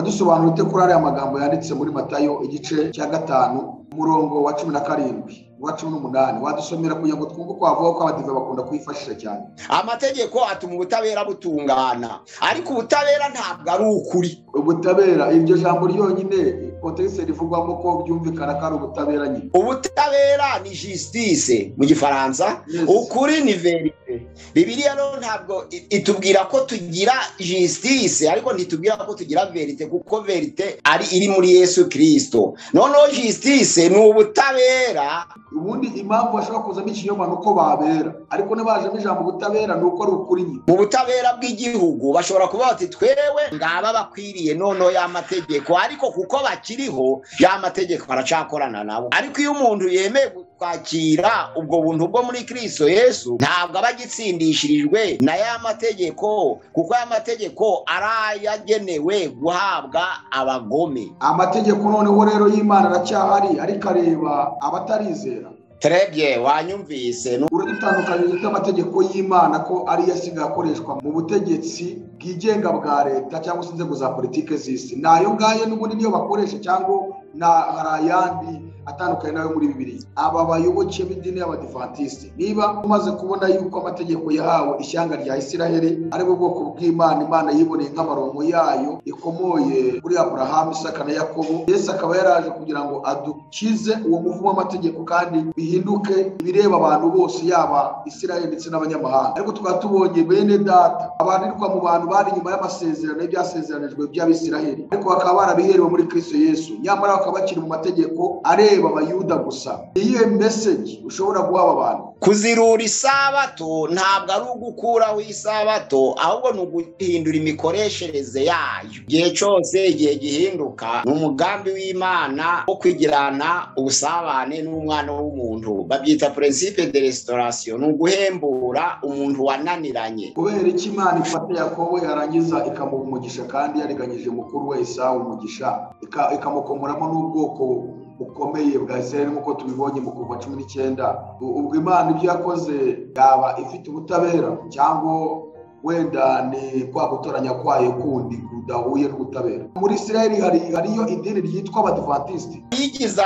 dusobanura ute kuri ariya magambo yanditse muri matayo igice cya gatanu umurongo wa cumi na karindwi uwa cumi n'umunani wadusomera kugira ngo twumve uko havuga ko abadive bakunda kuyifashisha cyane amategeko atuma ubutabera butungana ariko ubutabera ntabwo ari ukuri ubutabera iryo jambo ryonyine potense rivugwamo ko byumvikana ko ari ubutabera nyine ubutabera ni jisitise mu gifaransa Yes. ukuri ni verite bibiriya rero ntabwo i- itubwira ko tugira jisitise ariko ntitubwira ko tugira verite kuko verite ari iri muri yesu kirisito noneho jisitise ni ubutabera ubundi impamvu bashobora kuzamo ikinyoma ni uko babera ariko n'abajemo ijambo ubutabera ni uko ari ukuri nyine mu butabera bw'igihugu bashobora kuba bati twewe ngaba bakwiriye noneho ya mategeko ariko kuko bakiriho ya mategeko baracakorana nabo ariko iyo umuntu yemeye kwakira ubwo buntu bwo muri kristo yesu ntabwo aba agitsindishirijwe na ya mategeko kuko aya mategeko ari ayagenewe guhabwa abagome amategeko noneho rero y'imana aracyahari ariko areba abatarizera trebye wanyumvise nu- uradutandukanyiriza n'amategeko y'imana ko ariyo asigaye akoreshwa mu butegetsi bwigenga bwa leta cyangwa se inzego za politiki z'isi ni ayo ngayo n'ubundi niyo bakoresha cyangwa na hari ayandi atandukanye n'ayo muri bibiri aba bayoboke b'idini y'abadivantisiti niba umaze kubona yuko amategeko yahawe ishyanga rya isiraheli ari bwo bwoko bw'imana imana yiboneye nk'amarongo yayo ikomoye kuri aburahamu isaka na yakobo yesu akaba yaraje kugira ngo adukize uwo muvumo w'amategeko kandi bihinduke ibireba abantu bose yaba isiraheli ndetse n'abanyamahanga ariko tukaba tubonye bene data abanirwa mu bantu bari inyuma y'amasezerano y'ibyasezeranijwe by'abisiraheli ariko bakaba barabiherewe muri kristo yesu nyamara bakaba bakiri mu mategeko areba abayuda gusa Ni iyihe meseji ushobora guha aba bantu kuzirura isabato ntabwo ari ugukuraho isabato ahubwo ni uguhindura imikoreshereze yayo igihe cyose igihe gihinduka ni umugambi w'imana wo kwigirana ubusabane n'umwana w'umuntu babyita principe de restauration ni uguhembura umuntu wananiranye kubera iki imana ifata yakobo yarangiza ikamuha umugisha kandi yariganyije mukuru we isaha umugisha ika- ikamukomoramo n'ubwoko bukomeye bwa israel nk'uko tubibonye mu kuva cumi n'icyenda U- ubwo imana ibyo yakoze yaba ifite ubutabera cyangwa wenda ni kwa gutoranya kwayo kundi kudahuye n'ubutabera muri israel hari hariyo idini ryitwa abadivantisiti yigize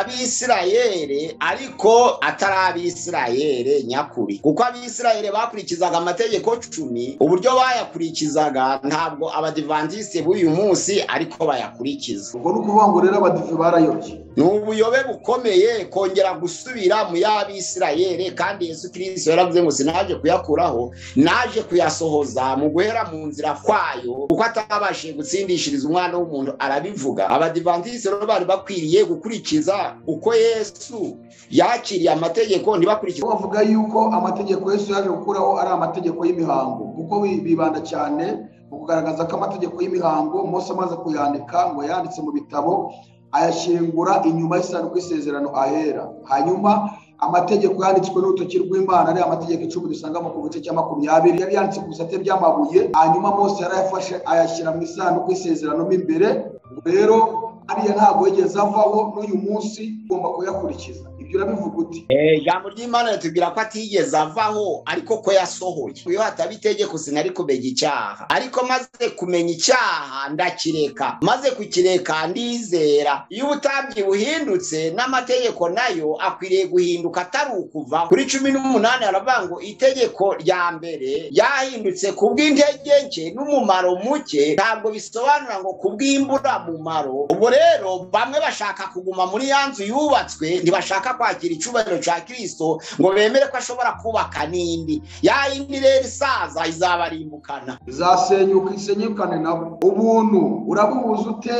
abisirayeri ariko atari abisirayeri nyakuri kuko abisirayeri bakurikizaga amategeko cumi uburyo bayakurikizaga ntabwo abadivantisite b'uyu munsi ariko bayakurikiza ubwo ni ukuvuga ngo rero abadive barayobye ni ubuyobe bukomeye kongera gusubira mu y'abisirayeri kandi yesu kirisito yaravuze ngo sinaje kuyakuraho naje kuyasohoza mu guhera mu nzira kwayo kuko atabashije gutsindishiriza umwana w'umuntu arabivuga abadivantisite rero bari bakwiriye gukurikiza uko yesu yakiriye amategeko ntibakurikize Bo bavuga yuko amategeko Yesu yaje gukuraho ari amategeko y'imihango kuko bi- bibanda cyane mu kugaragaza ko amategeko y'imihango Mose amaze kuyandika ngo yanditse mu bitabo ayashingura inyuma y'isanduku y'isezerano ahera hanyuma amategeko yanditswe n'urutoki rw'imana ari amategeko icumi dusangamo ku gice cya makumyabiri yari yanditse ku bisate by'amabuye hanyuma Mose yarayafashe ayashyira mu isanduku y'isezerano mo imbere Ubwo rero ariya ntabwo yigeze avaho n'uyu munsi ugomba kuyakurikiza ibyo urabivuga uti Eh, ijambo ry'imana ritubwira ko atigeze avaho ariko ko yasohoye iyo hataba itegeko sinari kumenya icyaha ariko maze kumenya icyaha ndakireka maze kukireka ndizera iyo ubutabyi buhindutse n'amategeko nayo akwiriye guhinduka atari ukuvaho kuri cumi n'umunani haravuga ngo itegeko rya mbere yahindutse kubw'intege nke n'umumaro muke ntabwo bisobanura ngo kubw'imburamumaro ubwo rero bamwe bashaka kuguma muri ya nzu yubatswe ntibashaka kwakira icyubahiro cya kirisito ngo bemere ko ashobora kubaka n'indi ya yindi rero isaza izabarimbukana zasenyuka isenyukane nabo ubuntu urabubuza ute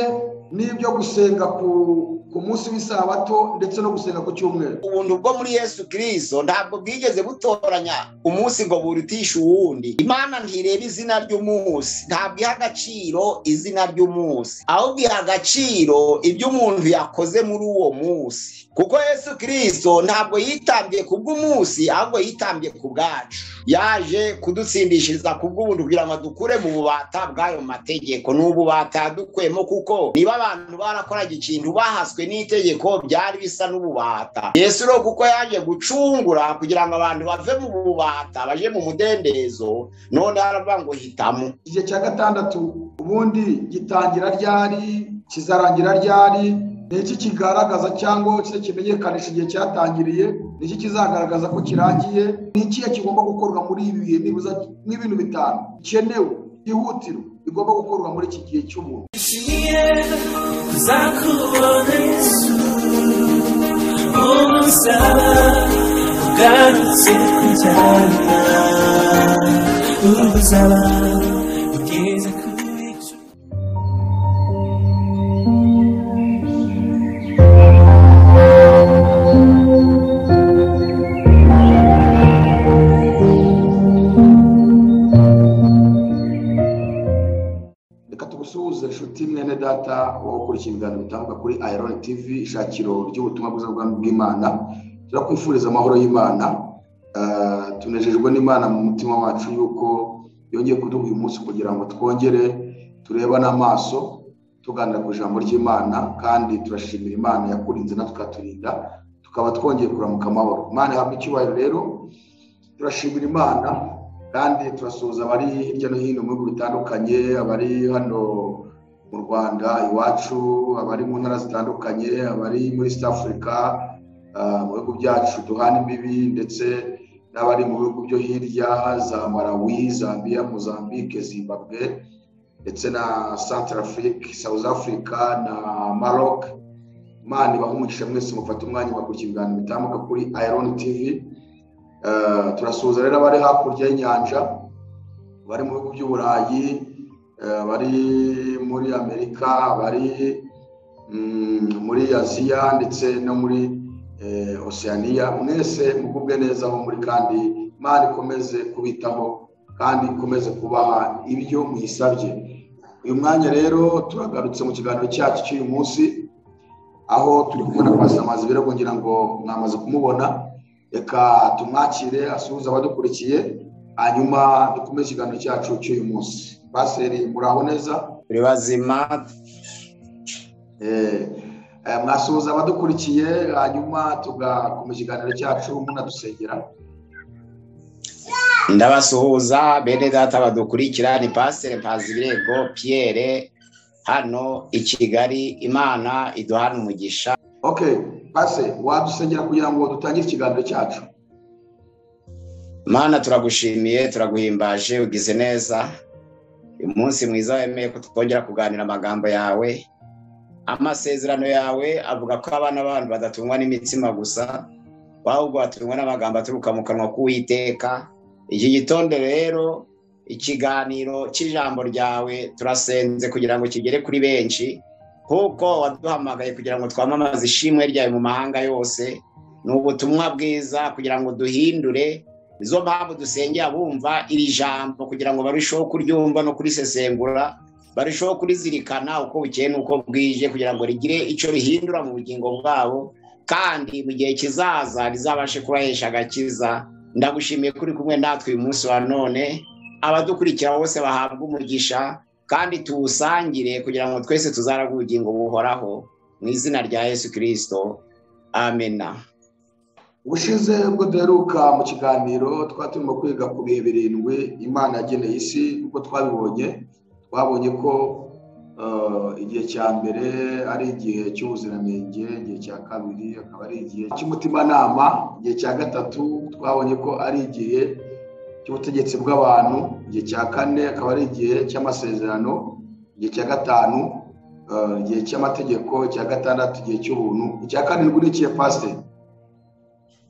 n'ibyo gusenga ku ku munsi w'isabato ndetse no gusenga ku cyumweru ubuntu bwo muri yesu kirisito ntabwo bwigeze butoranya umunsi ngo burutishe uwundi imana ntireba izina ry'umunsi ntabwo iha agaciro izina ry'umunsi ahubwo iha agaciro ibyo umuntu yakoze muri uwo munsi kuko yesu kirisito ntabwo yitambye ku bw'umunsi ahubwo yitambye ku bwacu yaje kudutsindishiriza ku bw'ubuntu kugira ngo dukure mu bubata bw'ayo mategeko ni ububata dukuyemo kuko niba abantu barakoraga ikintu bahaswe n'itegeko byari bisa n'ububata yesu rero kuko yaje gucungura kugira ngo abantu bave mu bubata baje mu mudendezo none aravuga ngo hitamo igihe cya gatandatu ubundi gitangira ryari kizarangira ryari ni iki kigaragaza cyangwa se kimenyekanisha igihe cyatangiriye ni iki kizagaragaza ko kirangiye ni ikihe kigomba gukorwa muri ibi bihe nibuza n'ibintu bitanu bikenewe byihutirwa bigomba gukorwa muri iki gihe cy'umuntu uzaba ugeze kure reka tugusuhuze inshuti mwene data wo gukora ikiganiro gitambuka kuri ayironi tivi ishakiro ry'ubutumwa bwiza bw'ubwami bw'imana turakwifuriza amahoro y'imana Eh, tunejejwe n'imana mu mutima wacu yuko yongeye kuduha uyu munsi kugira ngo twongere tureba n'amaso tuganira ku ijambo ry'imana kandi turashimira imana yakurinze natwe ikaturinda tukaba twongeye kuramuka amahoro imana ihabwa icyubahiro rero turashimira imana kandi turasuhuza abari hirya no hino mu bihugu bitandukanye abari hano mu rwanda iwacu abari mu ntara zitandukanye abari muri east africa ah, mu bihugu byacu duhana imbibi ndetse n'abari mu bihugu byo hirya za malawi zambia mozambique zimbabwe ndetse na central afrique south africa na maroc imana ibahe umugisha mwese mufate umwanya mugakurikiza ibiganiro bitambuka kuri iron tv Eh, turasuhuza rero abari hakurya y'inyanja bari mu bihugu by'uburayi eh, bari muri amerika bari mm, muri aziya ndetse no muri eh, oceania mwese mugubwe neza aho muri kandi imana ikomeze kubitaho kandi ikomeze kubaha ibyo muyisabye uyu mwanya rero turagarutse mu kiganiro cyacu cy'uyu munsi aho turi kubona kwasa amazi rero kugira ngo mwamaze kumubona reka tumwakire asuhuze abadukurikiye hanyuma dukomeze ikiganiro cyacu cy'uyu munsi baseri muraho neza turi bazima Eh, eh, mwasuhuza abadukurikiye hanyuma tugakomeza ikiganiro cyacu munadusengera ndabasuhuza bene data badukurikira ni pasire mpazibirego piyere hano i kigali imana iduhana umugisha ok pase wadusengera kugira ngo dutangire ikiganiro cyacu imana turagushimiye turaguhimbaje ugize neza uyu munsi mwiza wemeye ko twongera kuganira amagambo yawe amasezerano yawe avuga ko abana b'abantu badatungwa n'imitsima gusa ahubwo batungwa n'amagambo aturuka mu kanwa k'uwiteka iki gitondo rero ikiganiro cy'ijambo ryawe turasenze kugira ngo kigere kuri benshi kuko waduhamagaye kugira ngo twamamaze ishimwe ryawe mu mahanga yose ni ubutumwa bwiza kugira ngo duhindure nizo mpamvu dusengera bumva iri jambo kugira ngo barusheho kuryumva no kurisesengura barushaho kurizirikana uko bukeye n'uko bwije kugira ngo rigire icyo rihindura mu bugingo bwabo kandi mu gihe kizaza rizabashe kubahesha agakiza ndagushimiye kuri kumwe natwe uyu munsi wa none abadukurikira bose bahabwa umugisha kandi tuwusangire kugira ngo twese tuzaraga ubugingo buhoraho mu izina rya yesu kirisito amena ubushize ubwo duheruka mu kiganiro twari turimo kwiga ku bihe birindwi imana yageneye isi uko twabibonye twabonye ko eh, igihe cya mbere ari igihe cy'ubuziranenge igihe cya kabiri akaba ari igihe cy'umutimanama igihe cya gatatu twabonye ko ari igihe cy'ubutegetsi bw'abantu igihe cya kane akaba ari igihe cy'amasezerano igihe cya gatanu eh, igihe cy'amategeko icya gatandatu igihe cy'ubuntu icya karindwi ni ikihe pasiteri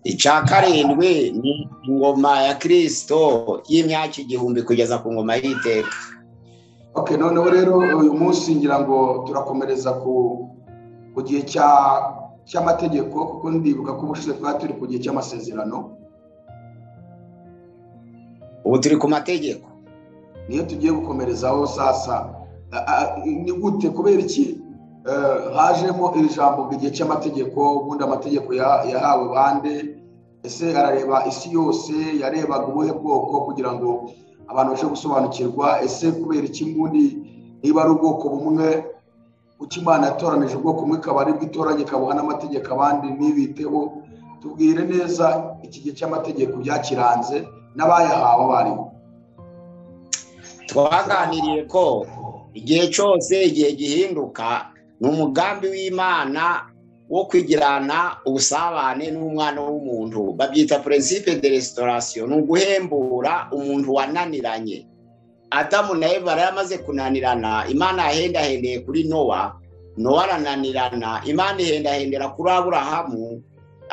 icya karindwi ni ingoma ya kirisito y'imyaka igihumbi kugeza ku ngoma y'iteka ok noneho rero uyu munsi ngira ngo turakomereza ku ku gihe cya cy'amategeko kuko ndibuka ko ubushize twari turi ku gihe cy'amasezerano ubu turi ku mategeko niyo tugiye gukomerezaho sasa A- a- ni gute kubera iki eh, hajemo iri jambo ngo igihe cy'amategeko ubundi amategeko ya- yahawe bande ese arareba isi yose yarebaga ubuhe bwoko kugira ngo abantu babashe gusobanukirwa ese kubera iki mbundi niba ari ubwoko bumwe kuki imana yatoranije ubwoko bumwe ikaba ari bwitoranye ikabuha n'amategeko abandi ntibiteho tubwire neza iki gihe cy'amategeko byakiranze n'abayahawe abarimu twaganiriye ko igihe cyose igihe gihinduka ni umugambi w'imana wo kwigirana ubusabane n'umwana w'umuntu babyita principe de restaurasiyo ni uguhembura umuntu wananiranye adamu na eva yari amaze kunanirana imana yahendahendeye kuri nowa nowa arananirana imana ihendahendera kuri aburahamu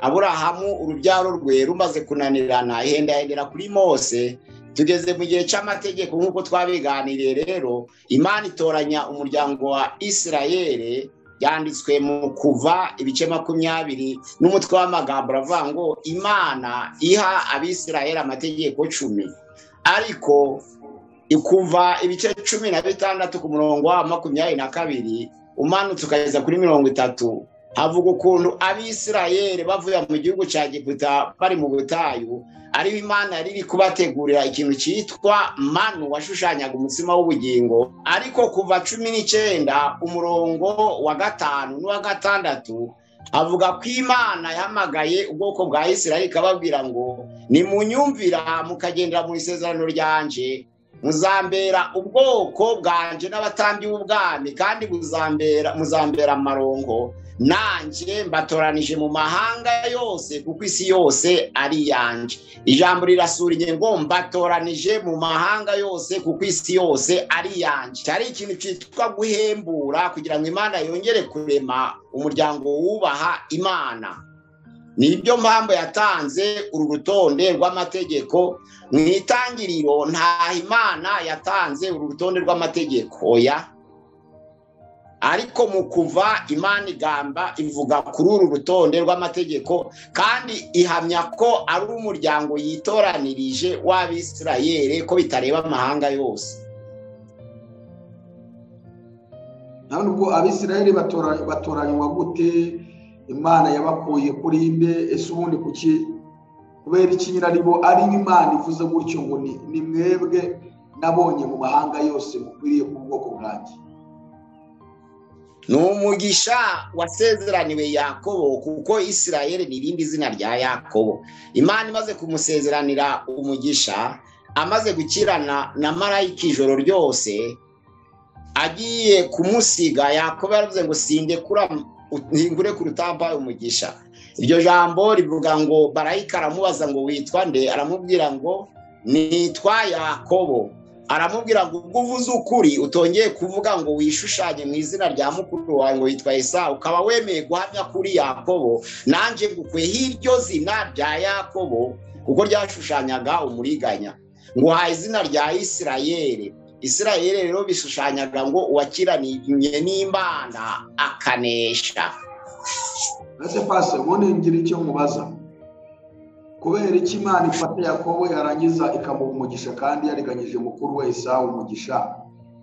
aburahamu urubyaro rwe rumaze kunanirana ihendahendera kuri mose tugeze mu gihe cy'amategeko nk'uko twabiganiriye rero imana itoranya umuryango wa isirayeri byanditswe mu kuva ibice makumyabiri n'umutwe w'amagambo aravuga ngo imana iha abisirayeri amategeko cumi ariko kuva ibice cumi na bitandatu ku murongo wa makumyabiri na kabiri umanutse ukageza kuri mirongo itatu havuga ukuntu abisirayeri bavuye mu gihugu cya giputa bari mu butayu ariho imana yari iri kubategurira ikintu cyitwa manu washushanyaga umutsima w'ubugingo ariko kuva cumi n'icyenda umurongo wa gatanu n'uwa gatandatu avuga ko imana yahamagaye ubwoko bwa isirayeli ikababwira ngo nimunyumvira mukagendera mu isezerano ryanje muzambera ubwoko bwanje n'abatambyi b'ubwami kandi muzambera muzambera amarongo nanjye mbatoranije mu mahanga yose kuko isi yose ari iyanjye ijambo rirasura ingingo mbatoranije mu mahanga yose kuko isi yose ari iyanjye cyari ikintu cyitwa guhembura kugira ngo imana yongere kurema umuryango wubaha imana nibyo mpamvu yatanze uru rutonde rw'amategeko mu itangiriro ntaho imana yatanze uru rutonde rw'amategeko oya ariko mu kuva imana igamba ivuga kuri uru rutonde rw'amategeko kandi ihamya ko ari umuryango yitoranirije w'abisirayeri ko bitareba amahanga yose nawe nubwo abisirayeli batora- batoranywa gute imana yabakuye kuri inde ese ubundi kuki kubera iki nyiraribo ari imana ivuze gutyo ngo ni ni mwebwe nabonye mu mahanga yose mukwiriye ku bwoko bwanjye ni umugisha wasezeraniwe yakobo kuko isirayeli ni irindi zina rya yakobo imana imaze kumusezeranira umugisha amaze gukirana na marayika ijoro ryose agiye kumusiga yakobo yaravuze ngo sindekura ntingure ku rutamba umugisha iryo jambo rivuga ngo marayika aramubaza ngo witwa nde aramubwira ngo nitwa yakobo aramubwira ngo ubwo uvuze ukuri utongeye kuvuga ngo wishushanye mu izina rya mukuru wawe ngo witwa esawu ukaba wemeye guhamya kuri yakobo nanjye ngukuye hiryo zina rya yakobo kuko ryashushanyaga umuriganya nguhaye izina rya isirayeri isirayeri rero bishushanyaga ngo uwakiraniye n'imana akanesha ese pasi ubundi ngira icyo mubaza kubera iki imana ifata yakobo yarangiza ikamuha umugisha kandi yariganyije mukuru we esawu umugisha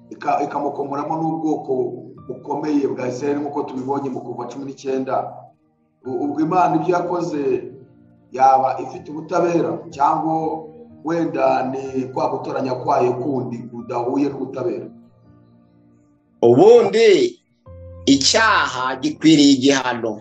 ika- ikamukomoramo n'ubwoko bukomeye bwa isirayeli nk'uko tubibonye mu kuva cumi n'icyenda U- ubwo imana ibyo yakoze yaba ifite ubutabera cyangwa wenda ni kwa gutoranya kwayo kundi kudahuye n'ubutabera ubundi icyaha gikwiriye igihano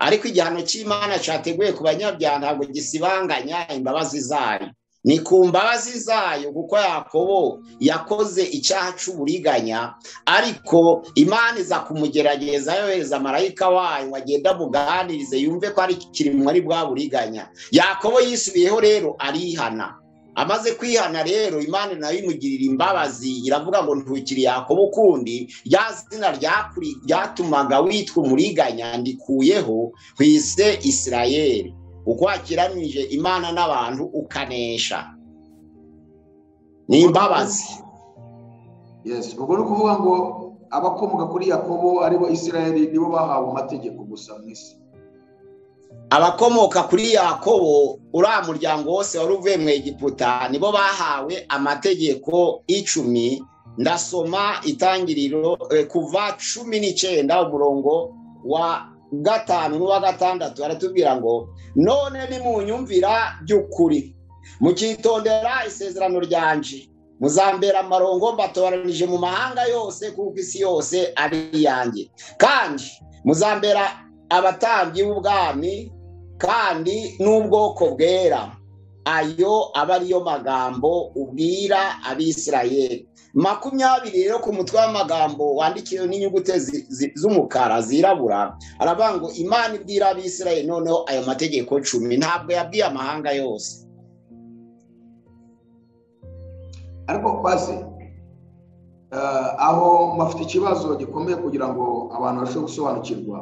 ariko igihano cy'imana cyateguye ku banyabyaha ntabwo gisibanganya imbabazi zayo ni ku mbabazi zayo kuko yakobo yakoze icyaha cy'uburiganya ariko imana iza kumugerageza yohereza marayika wayo ngo agende amuganirize yumve ko ari kirimo ari bwa buriganya yakobo yisubiyeho rero arihana amaze kwihana rero imana nayo imugirira imbabazi iravuga ngo ntukiri yakobo ukundi rya zina ryakuri- ryatumaga witwa umuriganya ndikuyeho ku ise isirayeri uko wakiranije imana n'abantu ukanesha ni imbabazi yes ubwo ni ukuvuga ngo abakomoka kuri yakobo aribo isirayeli nibo bahawe amategeko gusa mu isi abakomoka kuri yakobo uriya muryango wose wari uvuye mu egiputa nibo bahawe amategeko icumi ndasoma itangiriro eh, kuva cumi n'icyenda umurongo wa gatanu n'uwa gatandatu baratubwira ngo none nimunyumvira by'ukuri mukitondera isezerano ryanje muzambera amarongo mbatoranije mu mahanga yose kuko isi yose ari iyanjye kandi muzambera abatambyi b'ubwami kandi n'ubwoko bwera ayo aba ariyo magambo ubwira abisirayeli makumyabiri rero ku mutwe w'amagambo wandikiwe n'inyuguti zi- zi- z'umukara zirabura aravuga ngo imana ibwira abisirayeli noneho ayo mategeko cumi ntabwo yabwiye amahanga yose ariko kwasi eh, aho bafite ikibazo gikomeye kugira ngo abantu barusheho gusobanukirwa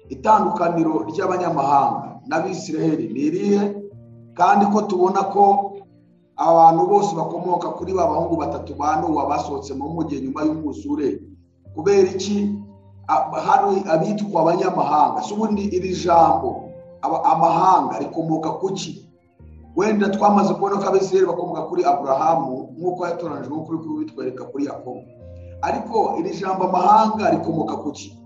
itandukaniro ry'abanyamahanga n'abisiraheli ni irihe kandi ko tubona ko abantu bose bakomoka kuri ba bahungu batatu ba nowa basohotse mu mugi nyuma y'umwuzure kubera iki A- hari abitwa abanyamahanga si ubundi iri jambo aba- amahanga rikomoka ku ki wenda twamaze kubona ko abisirayeli bakomoka kuri aburahamu nk'uko yatoranijwe nk'uko uri kubitwereka kuri yakobo ariko iri jambo amahanga rikomoka ku ki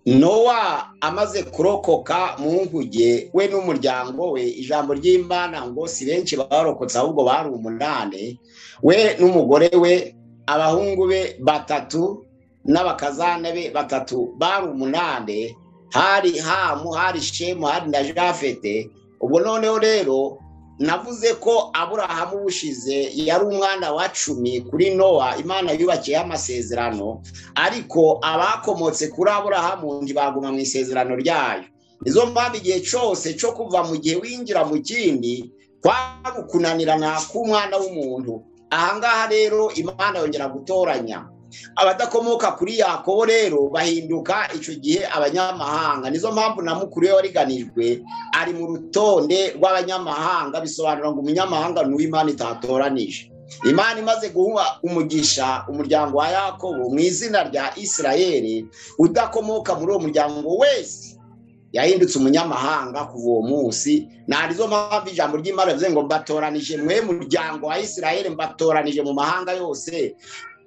nowa amaze kurokoka mu nkuge we n'umuryango we ijambo ry'imana ngo si benshi barokotse ahubwo bari umunani we n'umugore we abahungu be batatu n'abakazana be batatu bari umunani hari hamu hari shemu hari na jafete ubwo noneho rero navuze ko aburahamu bushize yari umwana wa cumi kuri nowa imana yubakiyeho amasezerano ariko abakomotse kuri aburahamu ntibaguma mu isezerano ryayo nizo mpamvu igihe cyose cyo kuva mu gihe winjira mu kindi kwari ukunanirana k'umwana w'umuntu ahangaha rero imana yongera gutoranya abadakomoka kuri yakobo rero bahinduka icyo gihe abanyamahanga nizo mpamvu na mukuru we wariganijwe ari mu rutonde rw'abanyamahanga bisobanura ngo umunyamahanga ni uw'imana itatoranije imana imaze guha umugisha umuryango wa yakobo mu izina rya isirayeli udakomoka muri uwo muryango wese yahindutse umunyamahanga kuva uwo munsi narizo mpamvu ijambo ry'imana rivuze ngo mbatoranije mwe muryango wa isirayeli mbatoranije mu mahanga yose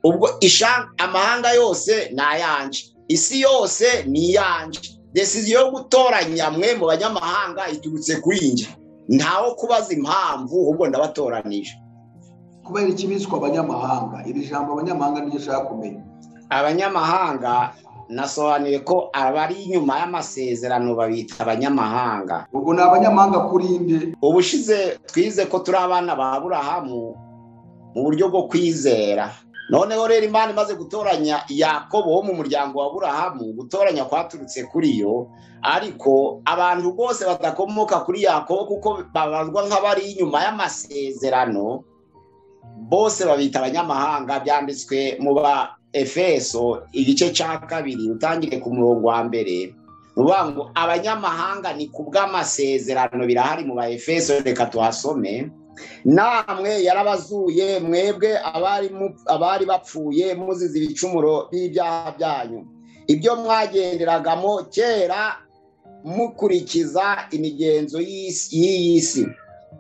ubwo isha- amahanga yose ni ayanje isi yose ni iyanje desiziyo yo gutoranya mwe mu banyamahanga iturutse kuri njye ntawo kubaza impamvu ahubwo ndabatoranije kubera iki biswa abanyamahanga iri jambo abanyamahanga niryo ushaka kumenya abanyamahanga nasobanuye ko abari inyuma y'amasezerano babita abanyamahanga ubwo ni abanyamahanga kuri inde ubushize twize ko turi abana ba burahamu mu buryo bwo kwizera noneho rero imana imaze gutoranya yakobo wo mu muryango wa burahamu gutoranya kwaturutse kuri yo ariko abantu bose badakomoka kuri yakobo kuko babazwa nk'abari inyuma y'amasezerano bose babita abanyamahanga byanditswe mu ba efeso igice cya kabiri utangire ku murongo wa mbere uvuga ngo abanyamahanga ni ku bw'amasezerano birahari mu ba efeso reka tuhasome namwe yarabazuye mwebwe abari mu- abari bapfuye muzize ibicumuro by'ibyaha byanyu ibyo mwagenderagamo kera mukurikiza imigenzo y'isi- y'iyi si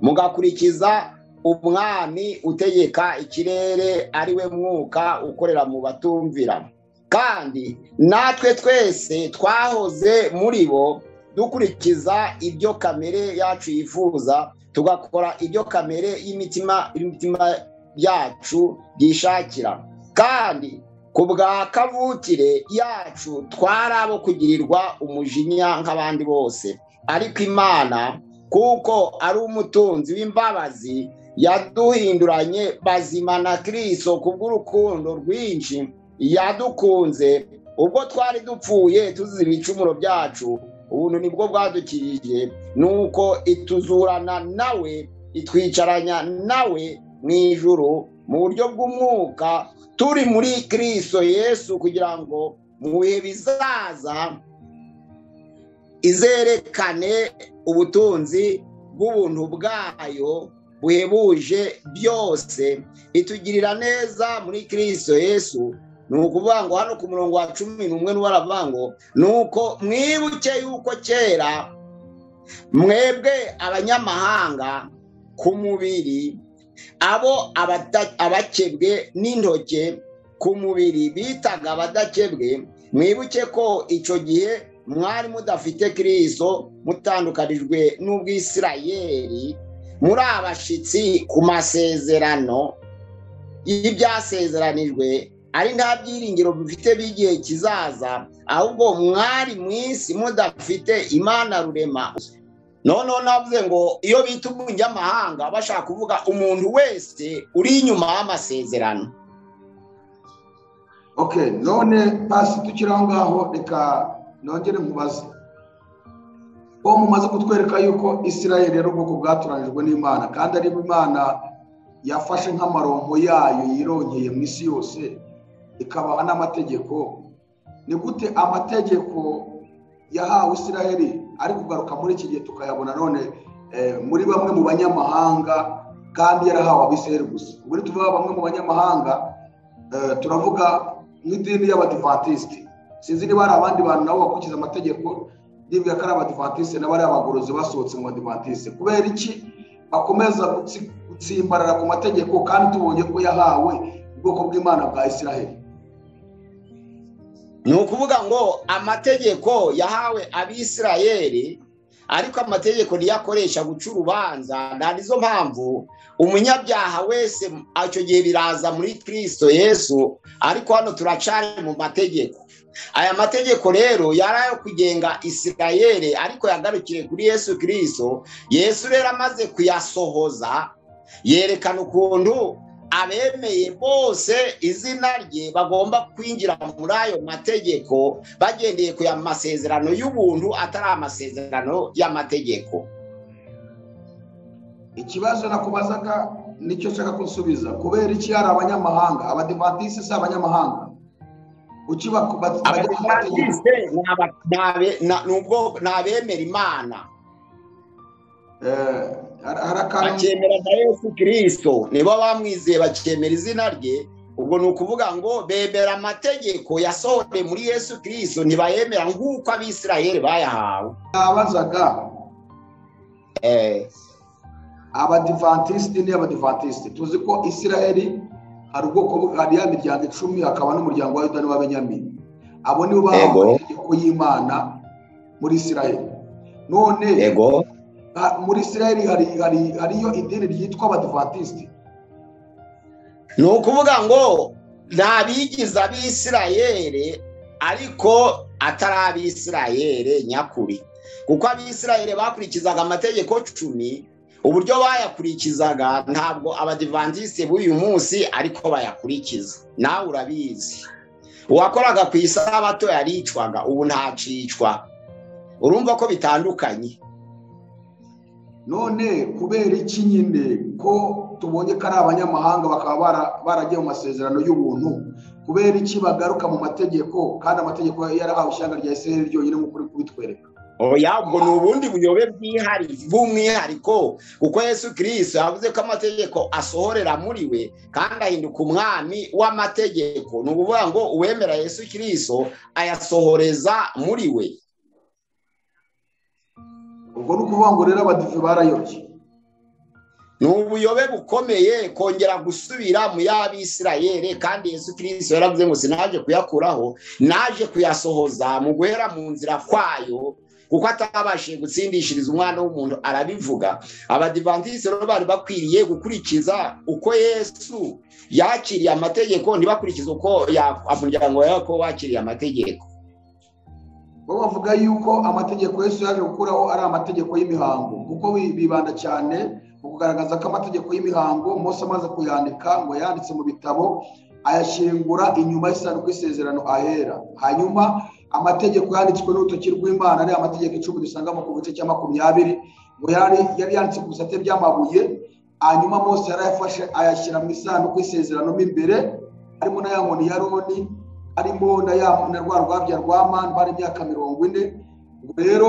mugakurikiza umwami utegeka ikirere ari we mwuka ukorera mu batumvira kandi natwe twese twahoze muri bo dukurikiza ibyo kamere yacu yifuza tugakora ibyo kamere y'imitima y'imitima yacu yishakira kandi ku bwa kavukire yacu twari abo kugirirwa umujinya nk'abandi bose ariko imana kuko ari umutunzi w'imbabazi yaduhinduranye bazima na kirisito kubw'urukundo rwinshi yadukunze ubwo twari dupfuye tuzize ibicumuro byacu ubuntu nibwo bwadukirije nuko ituzurana nawe itwicaranya nawe mu ijuru mu buryo bw'umwuka turi muri kirisito yesu kugira ngo mu bihe bizaza izerekane ubutunzi bw'ubuntu bwayo buhebuje byose itugirira neza muri kirisito yesu ni ukuvuga ngo hano ku murongo wa cumi n'umwe n'uwo aravuga ngo ni uko mwibuke yuko kera mwebwe abanyamahanga ku mubiri abo abata- abakebwe n'intoke ku mubiri bitaga abadakebwe mwibuke ko icyo gihe mwari mudafite kirisito mutandukanijwe n'ubwisirayeri muri abashyitsi ku masezerano y'ibyasezeranijwe ari nta byiringiro bifite by'igihe kizaza ahubwo mwari mu isi mudafite imana rurema noneho navuze ngo iyo bita umunyamahanga bashaka kuvuga umuntu wese uri inyuma y'amasezerano okay none pasi tukiri aho ngaho reka nongere nkubaze bo mumaze kutwereka yuko isirayeli ari ubwoko bwatoranijwe n'imana kandi ari imana yafashe nk'amaronko yayo yironkeye mu isi yose ikabaha n'amategeko ni gute amategeko yahawe isirayeli ari kugaruka muri iki gihe tukayabona none eh, muri bamwe mu banyamahanga kandi yarahawe abisirayeli gusa ubwo ni tuvuga bamwe mu banyamahanga Eh, turavuga nk'idini y'abadivantisite sinzi niba hari abandi bantu nabo bakurikiza amategeko nibwira ko ari abadivantisite n'aba ari abagorozi basohotse mu badivantisite kubera iki bakomeza gutsi- gutsimbarara ku mategeko kandi tubonye ko yahawe ubwoko bw'imana bwa isiraheli ni ukuvuga ngo amategeko yahawe abisirayeli ariko amategeko ntiyakoresha guca urubanza nta nizo mpamvu umunyabyaha wese icyo gihe biraza muri kirisito yesu ariko hano turacari mu mategeko aya mategeko rero yari ayo kugenga isirayeli ariko yagarukire kuri yesu kirisito yesu rero amaze kuyasohoza yerekana ukuntu abemeye bose izina rye bagomba kwinjira muri ayo mategeko bagendeye ku ya masezerano y'ubuntu atari amasezerano y'amategeko ikibazo nakubazaga nicyo nshaka kunsubiza kubera iki hari abanyamahanga abadivantisite si abanyamahanga kuki bako- bat- bajya ku mategeko abadivantisite ni aba- ni abe- na- ni ubwo- ni abemera imana Eh, hari hari akantu bakemera na yesu kirisito nibo bamwizeye bakemera izina rye ubwo ni ukuvuga ngo bemera amategeko yasohoreye muri yesu kirisito ntibayemera nk'uko abisirayeli bayahawe nabazaga Eh. abadivantisiti ni abadivantisiti tuzi ko isiraheli hari ubwoko bw- hari ya miryango icumi hakaba n'umuryango wa yuda n'uwa benyamini abo nibo Yego. bahawe itegeko y'imana muri isiraheli none yego ha- muri isiraheli hari hari hariyo idini ryitwa abadivantisiti ni ukuvuga ngo nta bigize abisirayeri ariko atari abisirayeri nyakuri kuko abisirayeri bakurikizaga amategeko cumi uburyo bayakurikizaga ntabwo abadivantisite b'uyu munsi ariko bayakurikiza nawe urabizi uwakoraga ku isabato yaricwaga ubu ntacicwa urumva ko bitandukanye none kubera iki nyine ko tubonye ko ari abanyamahanga bakaba bara- baragiye mu masezerano y'ubuntu kubera iki bagaruka mu mategeko kandi amategeko yarahawe ishyanga rya isiraheli ryonyine nk'uko uri kubitwereka oya ubwo ni ubundi buyobe bwihari bw'umwihariko kuko yesu kirisito yavuze ko amategeko asohorera muri we kandi ahinduka umwami w'amategeko ni ukuvuga ngo uwemera yesu kirisito ayasohoreza muri we ubwo ni ukuvuga ngo rero abadive barayobye ni ubuyobe bukomeye kongera gusubira mu y'abisirayeri kandi yesu kirisito yaravuze ngo sinaje kuyakuraho naje kuyasohoza mu guhera mu nzira kwayo kuko atabashije gutsindishiriza umwana w'umuntu arabivuga abadivantisite rero bari bakwiriye gukurikiza uko yesu yakiriye amategeko ntibakurikize uko ya- umuryango wa yakobo wakiriye amategeko bo bavuga yuko amategeko yesu yaje gukuraho ari amategeko y'imihango kuko bi- bibanda cyane mu kugaragaza ko amategeko y'imihango mose amaze kuyandika ngo yanditse mu bitabo ayashingura inyuma y'isanduku y'isezerano ahera hanyuma amategeko yanditswe n'urutoki rw'imana ari amategeko icumi dusangamo ku gice cya makumyabiri ngo yari yari yanditse ku bisate by'amabuye hanyuma mose yarayafashe ayashyira mu isanduku y'isezerano mo imbere harimo na ya nkoni ya roni harimo na ya na rwa rwabya rwa mani bari imyaka mirongo ine ubwo rero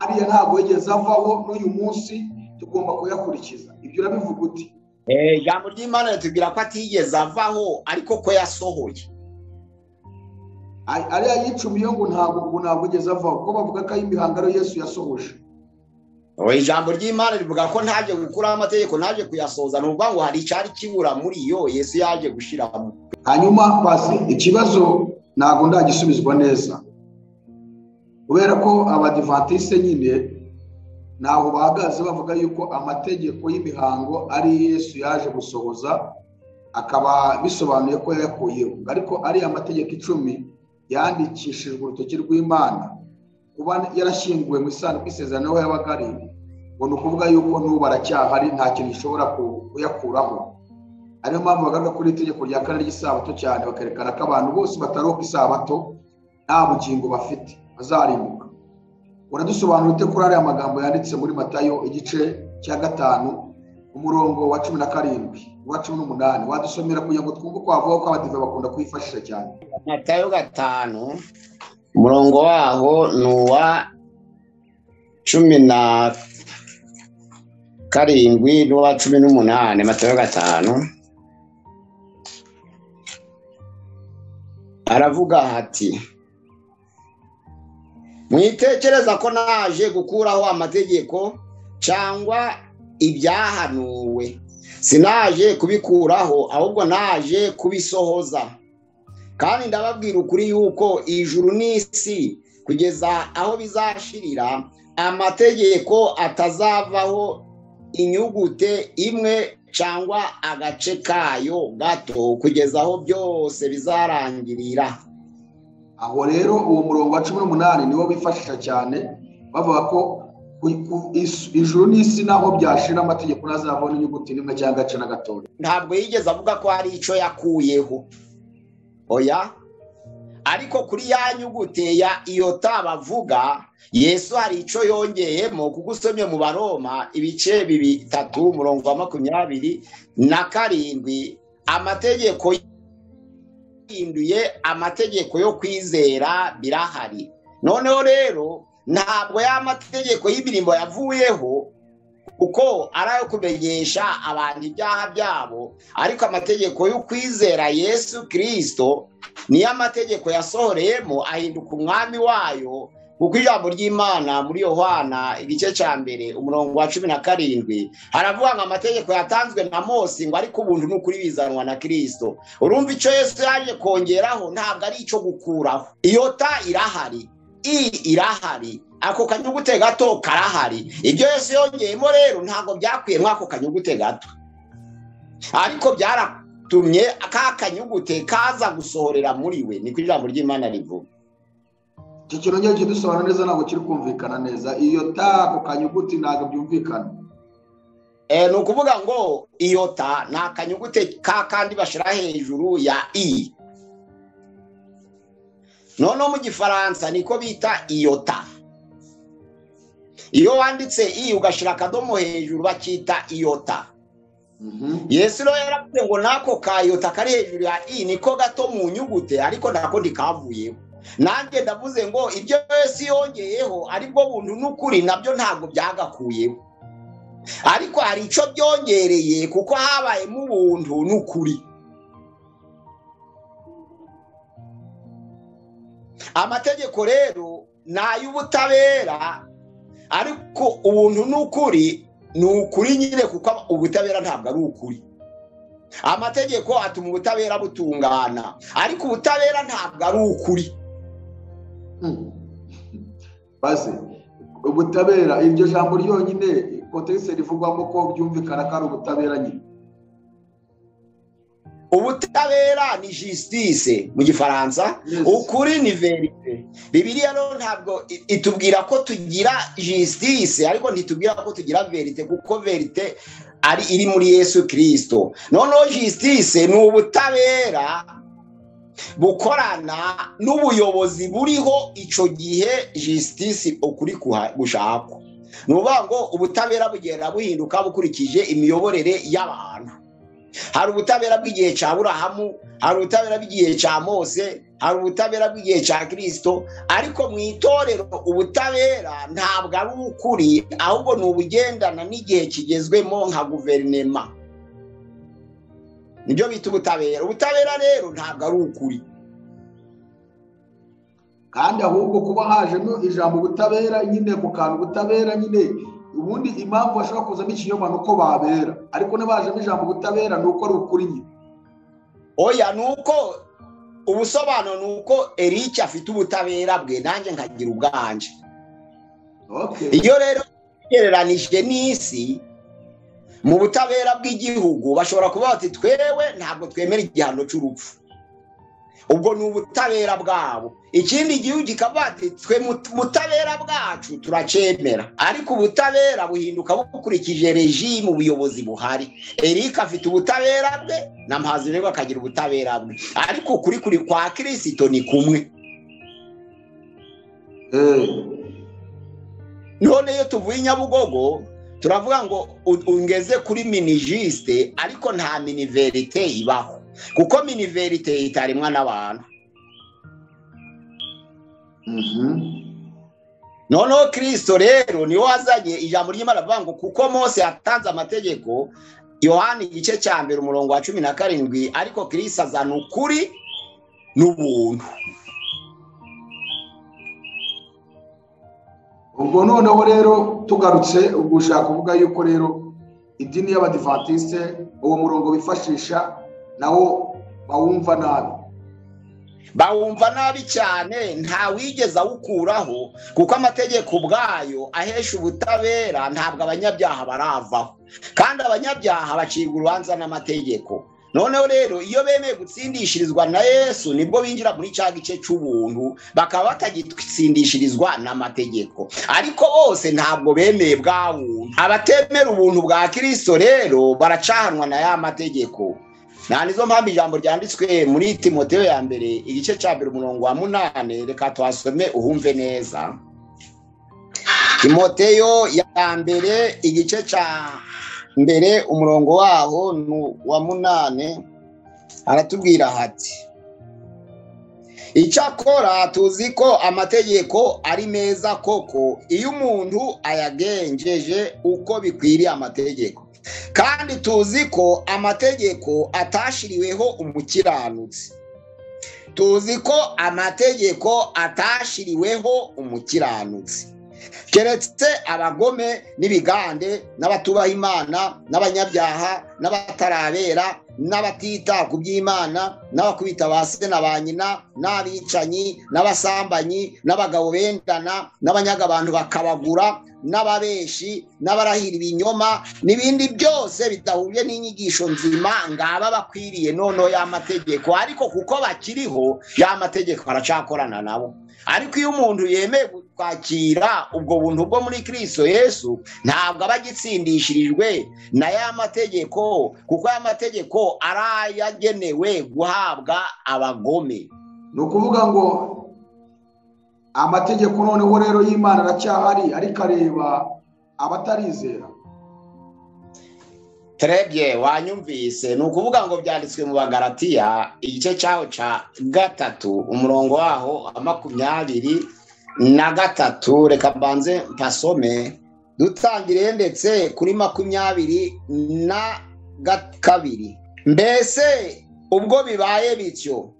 ariya ntabwo yigeze avaho n'uyu munsi tugomba kuyakurikiza ibyo urabivuga uti Eh, ijambo ry'imana ritubwira ko atigeze avaho ariko ko yasohoye Ay- ariya yicumiye ngo ntabwo ubu ntabwo yigeze avaho kuko bavuga ko ari imihangano yesu yasohoje Ubu ijambo ry'imana rivuga ko ntaje gukuraho amategeko ntaje kuyasohoza ni ukuvuga ngo hari icyari kibura muri yo yesu yaje gushyiramo hanyuma pasi ikibazo ntabwo ndagisubizwa neza kubera ko abadivatiste nyine ntaho bahagaze bavuga yuko amategeko y'imihango ari yesu yaje gusohoza akaba bisobanuye ko yayakuyeho ariko ari amategeko icumi yandikishijwe urutoki rw'imana kuba yarashyinguwe mu isanduku isezerano aho yabaga ari ngo ni ukuvuga yuko n'ubu aracyahari nta kintu gishobora ku- kuyakuraho ariyo mpamvu bagaruka kuri iri tegeko rya kane ry'isabato cyane bakerekana ko abantu bose bataroka isabato nta bugingo bafite bazarimbuka uradusobanura ute kuri ariya magambo yanditse muri matayo igice cya gatanu umurongo wa cumi na karindwi uwa cumi n'umunani wadusomera kugira ngo twumve uko wavuga ko abadive bakunda kuyifashisha cyane matayo gatanu umurongo waho ni uwa cumi na karindwi n'uwa cumi n'umunani matayo gatanu aravuga ati mwitekereza ko naje gukuraho amategeko cyangwa ibyahanuwe sinaje kubikuraho ahubwo naje kubisohoza kandi ndababwira ukuri yuko ijuru n'isi kugeza aho bizashirira amategeko atazavaho inyugute imwe cyangwa agace kayo gato kugeza aho byose bizarangirira aho rero uwo murongo wa cumi n'umunani niwo bifashisha cyane bavuga ko ku- ku- is- ijuru n'isi naho byashira amategeko ntazavaho n'inyuguti n'imwe cyangwa agace na gatoya ntabwo yigeze avuga ko hari icyo yakuyeho oya ariko kuri ya nyuguti ya iyota bavuga yesu hari icyo yongeyemo kuko usomye mu baroma ibice bitatu umurongo wa makumyabiri na karindwi amategeko yahinduye amategeko yo kwizera birahari noneho rero ntabwo ya mategeko y'imirimo yavuyeho kuko ari ayo kumenyesha abantu ibyaha byabo ariko amategeko y'ukwizera yesu kirisito niyo amategeko yasohoreyemo ahinduka umwami wayo kuko ijambo ry'imana muri yohana igice cya mbere umurongo wa cumi na karindwi haravuga ngo amategeko yatanzwe na mose ngo ariko ubuntu ni ukuri bizanwa na kirisito urumva icyo yesu yaje kongeraho ntabwo ari icyo gukuraho iyota irahari i irahari ako kanyugute gato karahari ibyo yesu yongeyemo rero ntabwo byakwiye mw'ako kanyugute gato ariko byaratumye ka kanyugute kaza gusohorera muri we ni ku ijambo ry'imana rivuga icyo kintu ngiye kidusobanura neza ntabwo kiri kumvikana neza iyo ta ako kanyuguti ntabwo byumvikana Eh, ni ukuvuga ngo iyota ni akanyugute ka kandi bashyira hejuru ya i noneho mu gifaransa niko bita iyota iyo wanditse i ugashyira akadomo hejuru bakita iyota Mhm. yesu rero yaravuze ngo nako kayota kari hejuru ya i niko gato mu nyugute ariko nako ntikavuyeho nanjye ndavuze ngo ibyo yesu yongeyeho aribwo buntu n'ukuri nabyo ntabwo byagakuyeho ariko hari icyo byongereye kuko habayemo ubuntu n'ukuri amategeko rero ni ay'ubutabera ariko ubuntu n'ukuri ni ukuri nyine kuko ubutabera ntabwo ari ukuri amategeko atuma ubutabera butungana ariko ubutabera ntabwo ari ukuri Mhm. baze ubutabera iryo jambo ryonyine kontekisi rivugwamo ko byumvikana ko ari ubutabera nyine ubutabera ni justice mu gifaransa Yes. ukuri ni verite bibiliya rero ntabwo i- itubwira ko tugira justice ariko ntitubwira ko tugira verite kuko verite ari iri muri yesu kirisito noneho justice ni ubutabera bukorana n'ubuyobozi buriho icyo gihe justice ukuri kuha- gushakwa ni ukuvuga ngo ubutabera bugenda buhinduka bukurikije imiyoborere y'abantu hari ubutabera bw'igihe cya burahamu hari ubutabera bw'igihe cya mose hari ubutabera bw'igihe cya kirisito ariko mu itorero ubutabera ntabwo ari ukuri ahubwo ni ubugendana n'igihe kigezwemo nka guverinema nibyo bita ubutabera ubutabera rero ntabwo ari ukuri kandi ahubwo kuba hajemo ijambo ubutabera nyine mu kantu ubutabera nyine ubundi impamvu bashobora kuzamo ikinyoma ni uko babera ariko n'abajemo ijambo ubutabera ni uko ari ukuri nyine oya ni uko ubusobanuro ni uko eric afite ubutabera bwe nanjye nkagira ubwanje Okay. iyo rero ugereranije n'isi mu butabera bw'igihugu bashobora kuba bati twewe ntabwo twemera igihano cy'urupfu ubwo ni ubutabera bwabo ikindi gihugu kikaba bati twe mu butabera bwacu turacyemera ariko ubutabera buhinduka bukurikije rejimu ubuyobozi buhari eric afite ubutabera bwe na mpazirego akagira ubutabera bwe ariko ukuri kuri kwa kirisito ni kumwe Eh, none iyo tuvuye i nyabugogo turavuga ngo u- ungeze kuri minijisite ariko nta miniverite ibaho kuko miniverite itarimwa n'abantu mhm. noneho kirisito rero niwe wazanye ijambo ry'imana avuga ngo kuko mose yatanze amategeko yohani igice cya mbere umurongo wa cumi na karindwi ariko kirisito azana ukuri n'ubuntu ubwo noneho rero tugarutse ubwo ushaka kuvuga yuko rero idini y'abadivatiste uwo murongo bifashisha nawo bawumva nabi bawumva nabi cyane nta wigeze awukuraho kuko amategeko ubwayo ahesha ubutabera ntabwo abanyabyaha baravaho kandi abanyabyaha bacibwa urubanza n'amategeko noneho rero iyo bemeye gutsindishirizwa na yesu nibwo binjira muri cya gice cy'ubuntu bakaba batagitsindishirizwa n'amategeko ariko bose ntabwo bemeye bwa buntu abatemera ubuntu bwa kirisito rero baracahanwa na ya mategeko nta nizo mpamvu ijambo ryanditswe muri timoteyo ya mbere igice cya mbere umurongo wa munani reka tuhasome uhumve neza timoteyo ya mbere igice cya mbere umurongo waho ni uwa munani aratubwira hati icyakora tuzi ko amategeko ari meza koko iyo umuntu ayagenjeje uko bikwiriye amategeko kandi tuzi ko amategeko atashiriweho umukiranutsi tuzi ko amategeko atashiriweho umukiranutsi keretse abagome n'ibigande n'abatubaha imana n'abanyabyaha n'abatarabera n'abatita ku by'imana n'abakubita ba se na ba nyina n'abicanyi n'abasambanyi n'abagabo bendana n'abanyaga abantu bakabagura n'ababeshi n'abarahira ibinyoma n'ibindi byose bidahuje n'inyigisho nzima ngaba bakwiriye noneho y'amategeko ariko kuko bakiriho y'amategeko baracakorana nabo ariko iyo umuntu yemeye kwakira ubwo buntu bwo muri kirisito yesu ntabwo aba agitsindishirijwe na ya mategeko kuko aya mategeko ari ayagenewe guhabwa abagome ni ukuvuga ngo amategeko noneho rero y'imana aracyahari ariko areba abatarizera terebye wanyumvise ni ukuvuga ngo byanditswe mu bagaratiya igice cyaho cya gatatu umurongo waho wa makumyabiri na gatatu reka mbanze mpasome dutangire ndetse kuri makumyabiri na ga- kabiri mbese ubwo bibaye bityo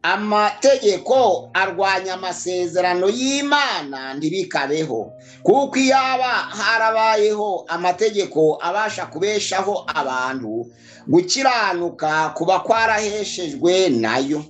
amategeko arwanya amasezerano y'imana ntibikabeho kuko iyo aba harabayeho amategeko abasha kubeshaho abantu gukiranuka kuba kwaraheshejwe nayo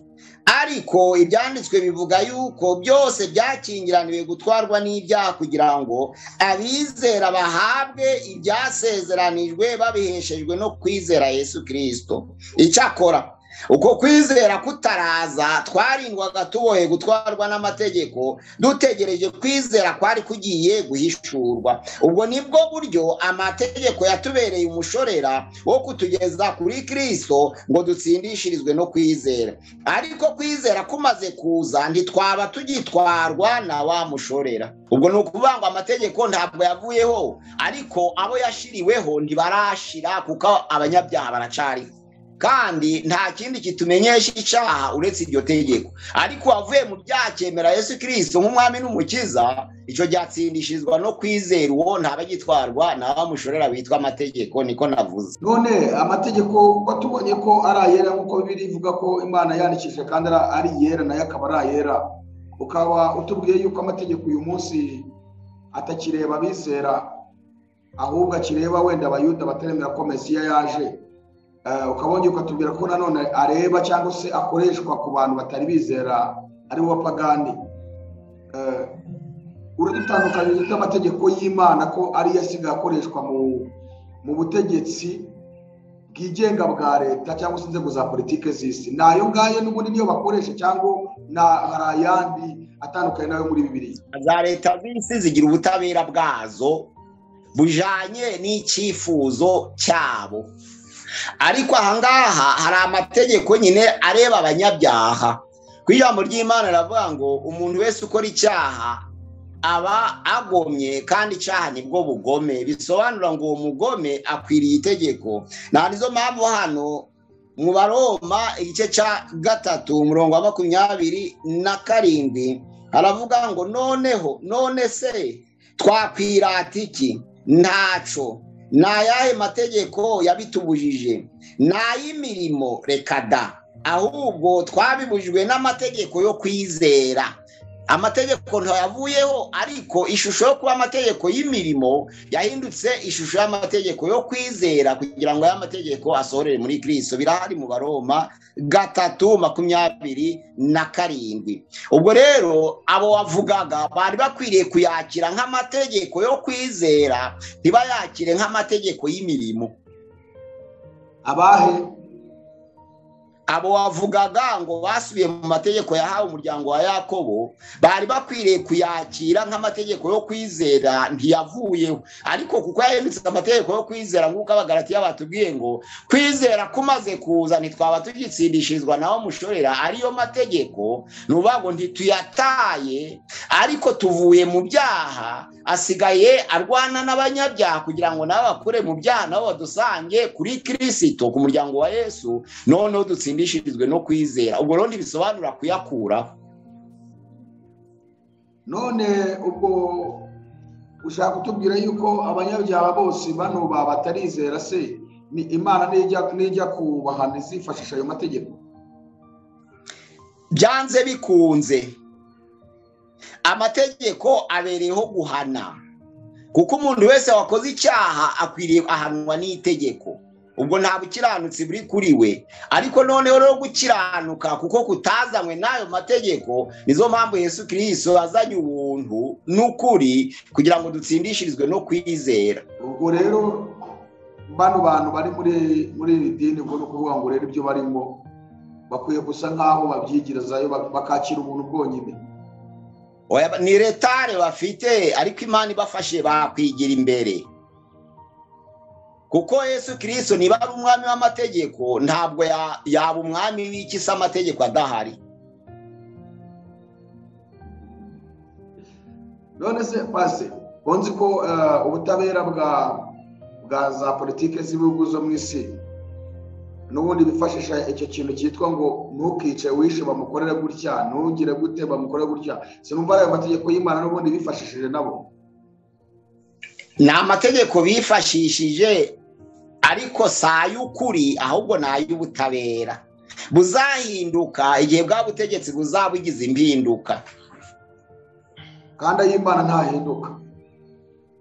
ariko ibyanditswe bivuga yuko byose byakingiraniwe gutwarwa n'ibyaha kugira ngo abizera bahabwe ibyasezeranijwe babiheshejwe no kwizera yesu kirisito icyakora uko kwizera kutaraza twarindwaga tubohe gutwarwa n'amategeko dutegereje kwizera kwari kugiye guhishurwa ubwo nibwo buryo amategeko yatubereye umushorera wo kutugeza kuri kirisito ngo dutsindishirizwe no kwizera ariko kwizera kumaze kuza ntitwaba tugitwarwa na wa mushorera ubwo ni ukuvuga ngo amategeko ntabwo yavuyeho ariko abo yashiriweho ntibarashira kuko abanyabyaha baracariho kandi nta kindi kitumenyesha icyaha uretse iryo tegeko ariko uwavuye mu byacyemera yesu kirisito nk'umwami n'umukiza icyo cyatsindishirizwa no kwizera uwo ntabagitwarwa ntabamushorera bitwa amategeko niko navuze none amategeko kuko tubonye ko ari ayera nk'uko bibiri ivuga ko imana yandikishije kandi ari- ari iyera nayo akaba ari ayera ukaba utubwiye yuko amategeko uyu munsi atakireba abizera ahubwo akireba wenda abayuda bataremera ko mesiya yaje Eh, ukaba wongera ukatubwira ko nanone areba cyangwa se akoreshwa ku bantu batari bizera ari bo bapagani Eh, uradutandukanyiriza n'amategeko y'imana ko ariyo asigaye akoreshwa mu mu butegetsi bwigenga bwa leta cyangwa se inzego za politiki z'isi nayo ngayo n'ubundi niyo bakoresha cyangwa na hari ayandi atandukanye nayo muri bibiri za leta z'isi zigira ubutabera bwazo bujanye n'icyifuzo cyabo ariko ahangaha hari amategeko nyine areba abanyabyaha ku ijambo ry'imana riravuga ngo umuntu wese ukora icyaha aba agomye kandi icyaha nibwo bugome bisobanura ngo uwo mugome akwiriye itegeko nta nizo mpamvu hano mu baroma igice cya gatatu umurongo wa makumyabiri na karindwi aravuga ngo noneho none se twakwirata iki ntaco ni ayahe mategeko yabitubujije ni ay'imirimo reka da ahubwo twabibujijwe n'amategeko yo kwizera amategeko ntayavuyeho ariko ishusho yo kuba amategeko y'imirimo yahindutse ishusho y'amategeko yo kwizera kugira ngo aya mategeko asohorere muri kirisito birahari mu baroma gatatu makumyabiri na karindwi ubwo rero abo wavugaga bari bakwiriye kuyakira nk'amategeko yo kwizera ntibayakire nk'amategeko y'imirimo abahe abo wavugaga ngo basubiye mu mategeko yahawe umuryango wa yakobo bari bakwiriye kuyakira nk'amategeko yo kwizera ntiyavuyeho ariko kuko yahindutse amategeko yo kwizera nk'uko abagaratiya batubwiye ngo kwizera kumaze kuza ntitwaba tugitsindishirizwa naho mushorera ariyo mategeko ni ukuvuga ngo ntituyataye ariko tuvuye mu byaha asigaye arwana n'abanyabyaha kugira ngo nabo bakure mu byaha nabo badusange kuri kirisito ku muryango wa yesu noneho dutsindishirizwe no kwizera ubwo rero ntibisobanura kuyakuraho none ubwo ushaka kutubwira yuko abanyabyaha bose bano baba batarizera se ni imana nijya- nijya kubahana izifashisha ayo mategeko byanze bikunze amategeko abereyeho guhana kuko umuntu wese wakoze icyaha akwiriye ahanwa n'itegeko ubwo nta bukiranutsi buri kuri we ariko noneho rero gukiranuka kuko kutazanywe n'ayo mategeko nizo mpamvu yesu kirisito yazanye ubuntu n'ukuri kugira ngo dutsindishirizwe no kwizera ubwo rero bano bantu bari muri muri iri dini ubwo ni ukuvuga ngo rero ibyo barimo bakwiye gusa nk'aho babyigirizayo bak- bakakira ubuntu bwonyine Oya, ni retare bafite ariko imana ibafashe bakwigira imbere kuko yesu kirisito niba ari umwami w'amategeko ntabwo ya- yaba umwami w'iki se amategeko adahari none se pasi bonzi ko eh, ubutabera bwa bwa za politiki z'ibihugu zo mu isi n'ubundi bifashisha icyo kintu cyitwa ngo ntukice wishe bamukorere gutya ntugire gute bamukorere gutya sinumva ari ayo mategeko y'imana n'ubundi bifashishije nabo ni amategeko bifashishije ariko si ay'ukuri ahubwo ni ay'ubutabera buzahinduka igihe bwa butegetsi buzaba bugize impinduka kandi ay'imana ntahinduka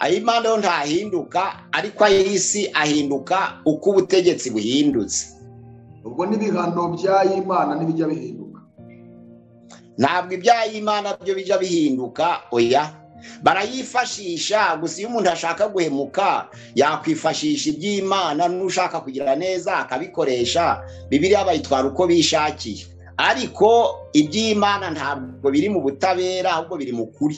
ay'imana yo ntahinduka ariko ay'isi ahinduka uko ubutegetsi buhindutse ubwo n'ibihano by'ay'imana ntibijya bihinduka ntabwo iby'ay'imana byo bijya bihinduka oya barayifashisha gusa iyo umuntu ashaka guhemuka yakwifashisha iby'imana n'ushaka kugira neza akabikoresha bibiriya bayitwara uko bishakiye ariko iby'imana ntabwo biri mu butabera ahubwo biri mu kuri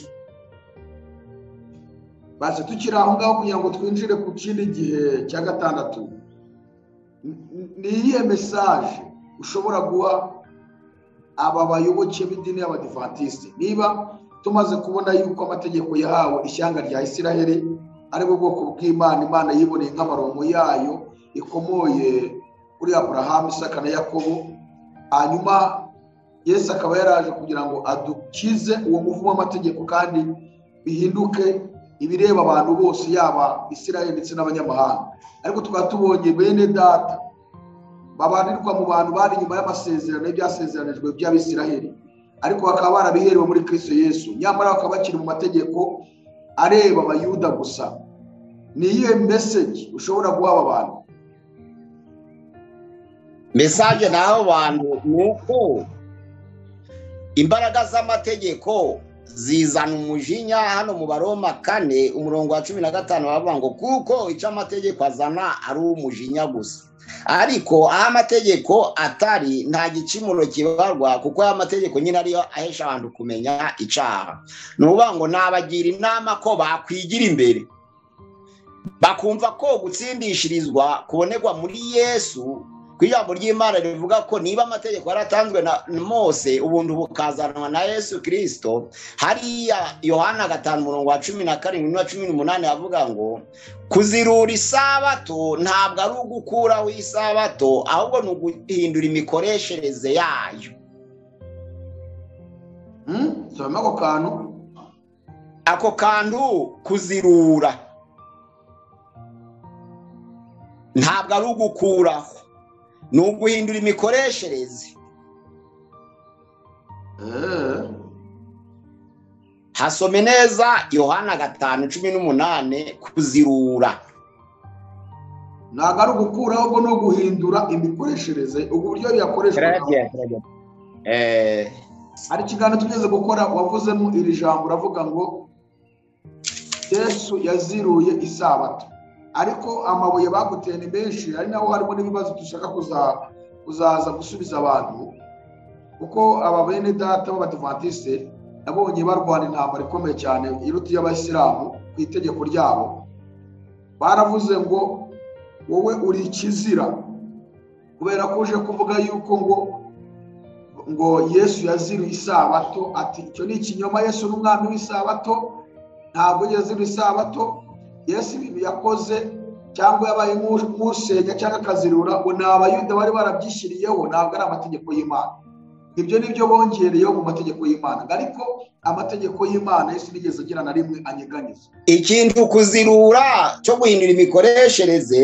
baze tukiri aho ngaho kugira ngo twinjire ku kindi gihe cya gatandatu N- n- ni iyihe mesaje ushobora guha aba bayoboke b'idini y'abadivantisiti niba tumaze kubona yuko amategeko yahawe ishyanga rya isiraheli ari bwo bwoko bw'imana imana yiboneye nk'amarongo yayo ikomoye kuri aburahamu isaka na yakobo hanyuma yesu akaba yaraje kugira ngo adukize uwo muvumo w'amategeko kandi bihinduke ibireba abantu bose yaba isiraheli ndetse n'abanyamahanga ariko tukaba tubonye bene data babanirwa mu bantu bari inyuma y'amasezerano y'ibyasezeranijwe by'abisiraheli ariko bakaba barabiherewe muri kristo yesu nyamara bakaba bakiri mu mategeko areba abayuda gusa ni iyihe meseji ushobora guha aba bantu mesaje n'abo bantu ni uko imbaraga z'amategeko zizana umujinya hano mu baroma kane umurongo wa cumi na gatanu bavuga ngo kuko icyo amategeko azana ari umujinya gusa ariko aho amategeko atari nta gicumuro kibarwa kuko aya mategeko nyine ariyo ahesha abantu kumenya icyaha ni ukuvuga ngo nabagira inama ko bakwigira imbere bakumva ko gutsindishirizwa kubonerwa muri yesu ku ijambo ry'imana rivuga ko niba amategeko yaratanzwe na mose ubundi bukazanwa na yesu kirisito hariya yohana gatanu umurongo wa cumi na karindwi n'uwa cumi n'umunani avuga ngo kuzirura isabato ntabwo ari ugukuraho isabato ahubwo ni uguhindura imikoreshereze yayo Hmm? turabona ako kantu ako kantu kuzirura ntabwo ari ugukuraho ni uguhindura imikoreshereze Eh, hasome neza yohana gatanu cumi n'umunani kuzirura ntabwo ari ugukuraho ahubwo ni uguhindura imikoreshereze ubu buryo biyakoreshwa Eh, hari ikiganiro tugeze gukora wavuzemo iri jambo uravuga ngo yesu yaziruye isabato ariko amabuye baguteye ni menshi ari naho harimo n'ibibazo dushaka kuza- kuzaza gusubiza abantu kuko aba bene data b'abadivantisite nabonye barwana intambara ikomeye cyane iruta iy'abayisilamu ku itegeko ryabo baravuze ngo wowe uri ikizira kubera ko uje kuvuga yuko ngo ngo yesu yaziruye isabato ati icyo ni ikinyoma yesu ni umwami w'isabato ntabwo yaziruye isabato yesu ibintu yakoze cyangwa yabaye nk'u- nk'usenya cyangwa akazirura ngo ni abayuda bari barabyishyiriyeho ntabwo ari amategeko y'imana ibyo ni byo bongereyeho mu mategeko y'imana ariko amategeko y'imana yesu nigeze agira na rimwe anyeganiza ikintu kuzirura cyo guhindura imikoreshereze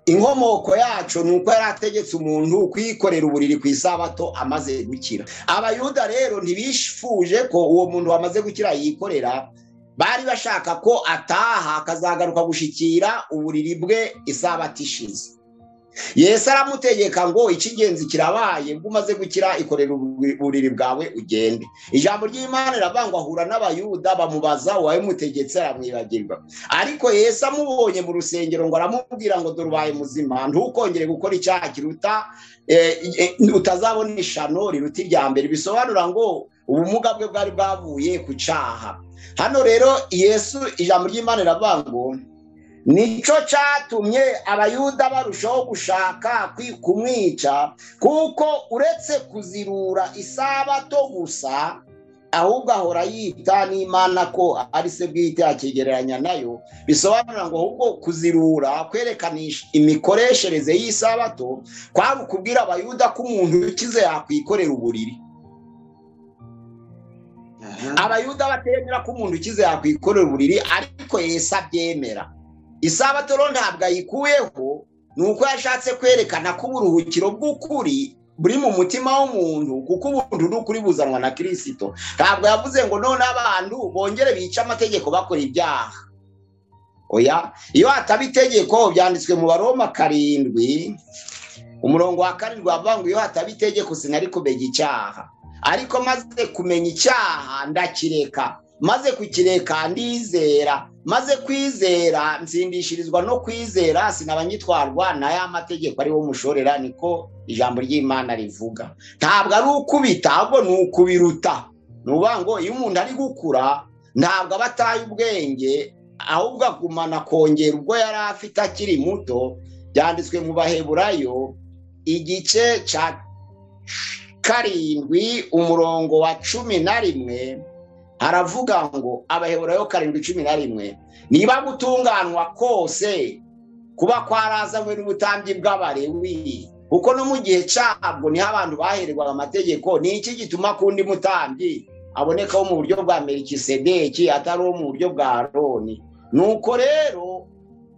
inkomoko yacu ni uko yari ategetse umuntu kwikorera uburiri ku isabato amaze gukira abayuda rero ntibifuje ko uwo muntu wamaze gukira yikorera bari bashaka ko ataha akazagaruka gushikira uburiri bwe isabato ishize yesu aramutegeka ngo icy'ingenzi kirabaye ubwo umaze gukira ikorera ubu- uburiri bwawe ugende ijambo ry'imana riravuga ngo ahura n'abayuda bamubaza uwabimutegetse aramwibagirwa ariko yesu amubonye mu rusengero ngo aramubwira ngo dore ubaye muzima ntukongere gukora icyaha kiruta eh, eh, utazabona ishano riruta irya mbere bisobanura ngo ubumuga bwe bwari bwavuye ku cyaha hano rero yesu ijambo ry'imana riravuga ngo nicyo cyatumye abayuda barushaho gushaka kwi- kumwica kuko uretse kuzirura isabato gusa ahubwo ahora yita n'imana ko ari se bwite akigereranya nayo bisobanura ngo ahubwo kuzirura kwerekanisha imikoreshereze y'isabato kwari ukubwira abayuda ko umuntu ukize yakwikorera uburiri abayuda batemera ko umuntu ukize yakwikorera uburiri ariko yesu abyemera isabato rero ntabwo ayikuyeho ni uko yashatse kwerekana ko uburuhukiro bw'ukuri buri mu mutima w'umuntu kuko ubuntu ni ukuri buzanwa na kirisito ntabwo yavuze ngo none abantu bongere bice amategeko bakora ibyaha oya iyo hataba itegeko byanditswe mu baroma karindwi umurongo wa karindwi wavuga ngo iyo hataba itegeko sinari kumenya icyaha ariko maze kumenya icyaha ndakireka maze kukireka ndizera maze kwizera ntsindishirizwa no kwizera sinaba nyitwarwa na ya mategeko ariwo mushorera niko ijambo ry'imana rivuga ntabwo ari ukubita ahubwo ni ukubiruta ni ukuvuga ngo iyo umuntu ari gukura ntabwo aba ataye ubwenge ahubwo agumana kongera ubwo yari afite akiri muto byanditswe mu baheburayo igice cya karindwi umurongo wa cumi na rimwe haravuga ngo abaheburayo karindwi cumi na rimwe niba gutunganywa kose kuba kwarazanywe n'ubutambyi bw'abarewi kuko no mu gihe cyabwo niho abantu bahererwaga amategeko ni iki gituma ku undi mutambyi abonekaho mu buryo bwa merikisedeki atari uwo mu buryo bwa roni nuko rero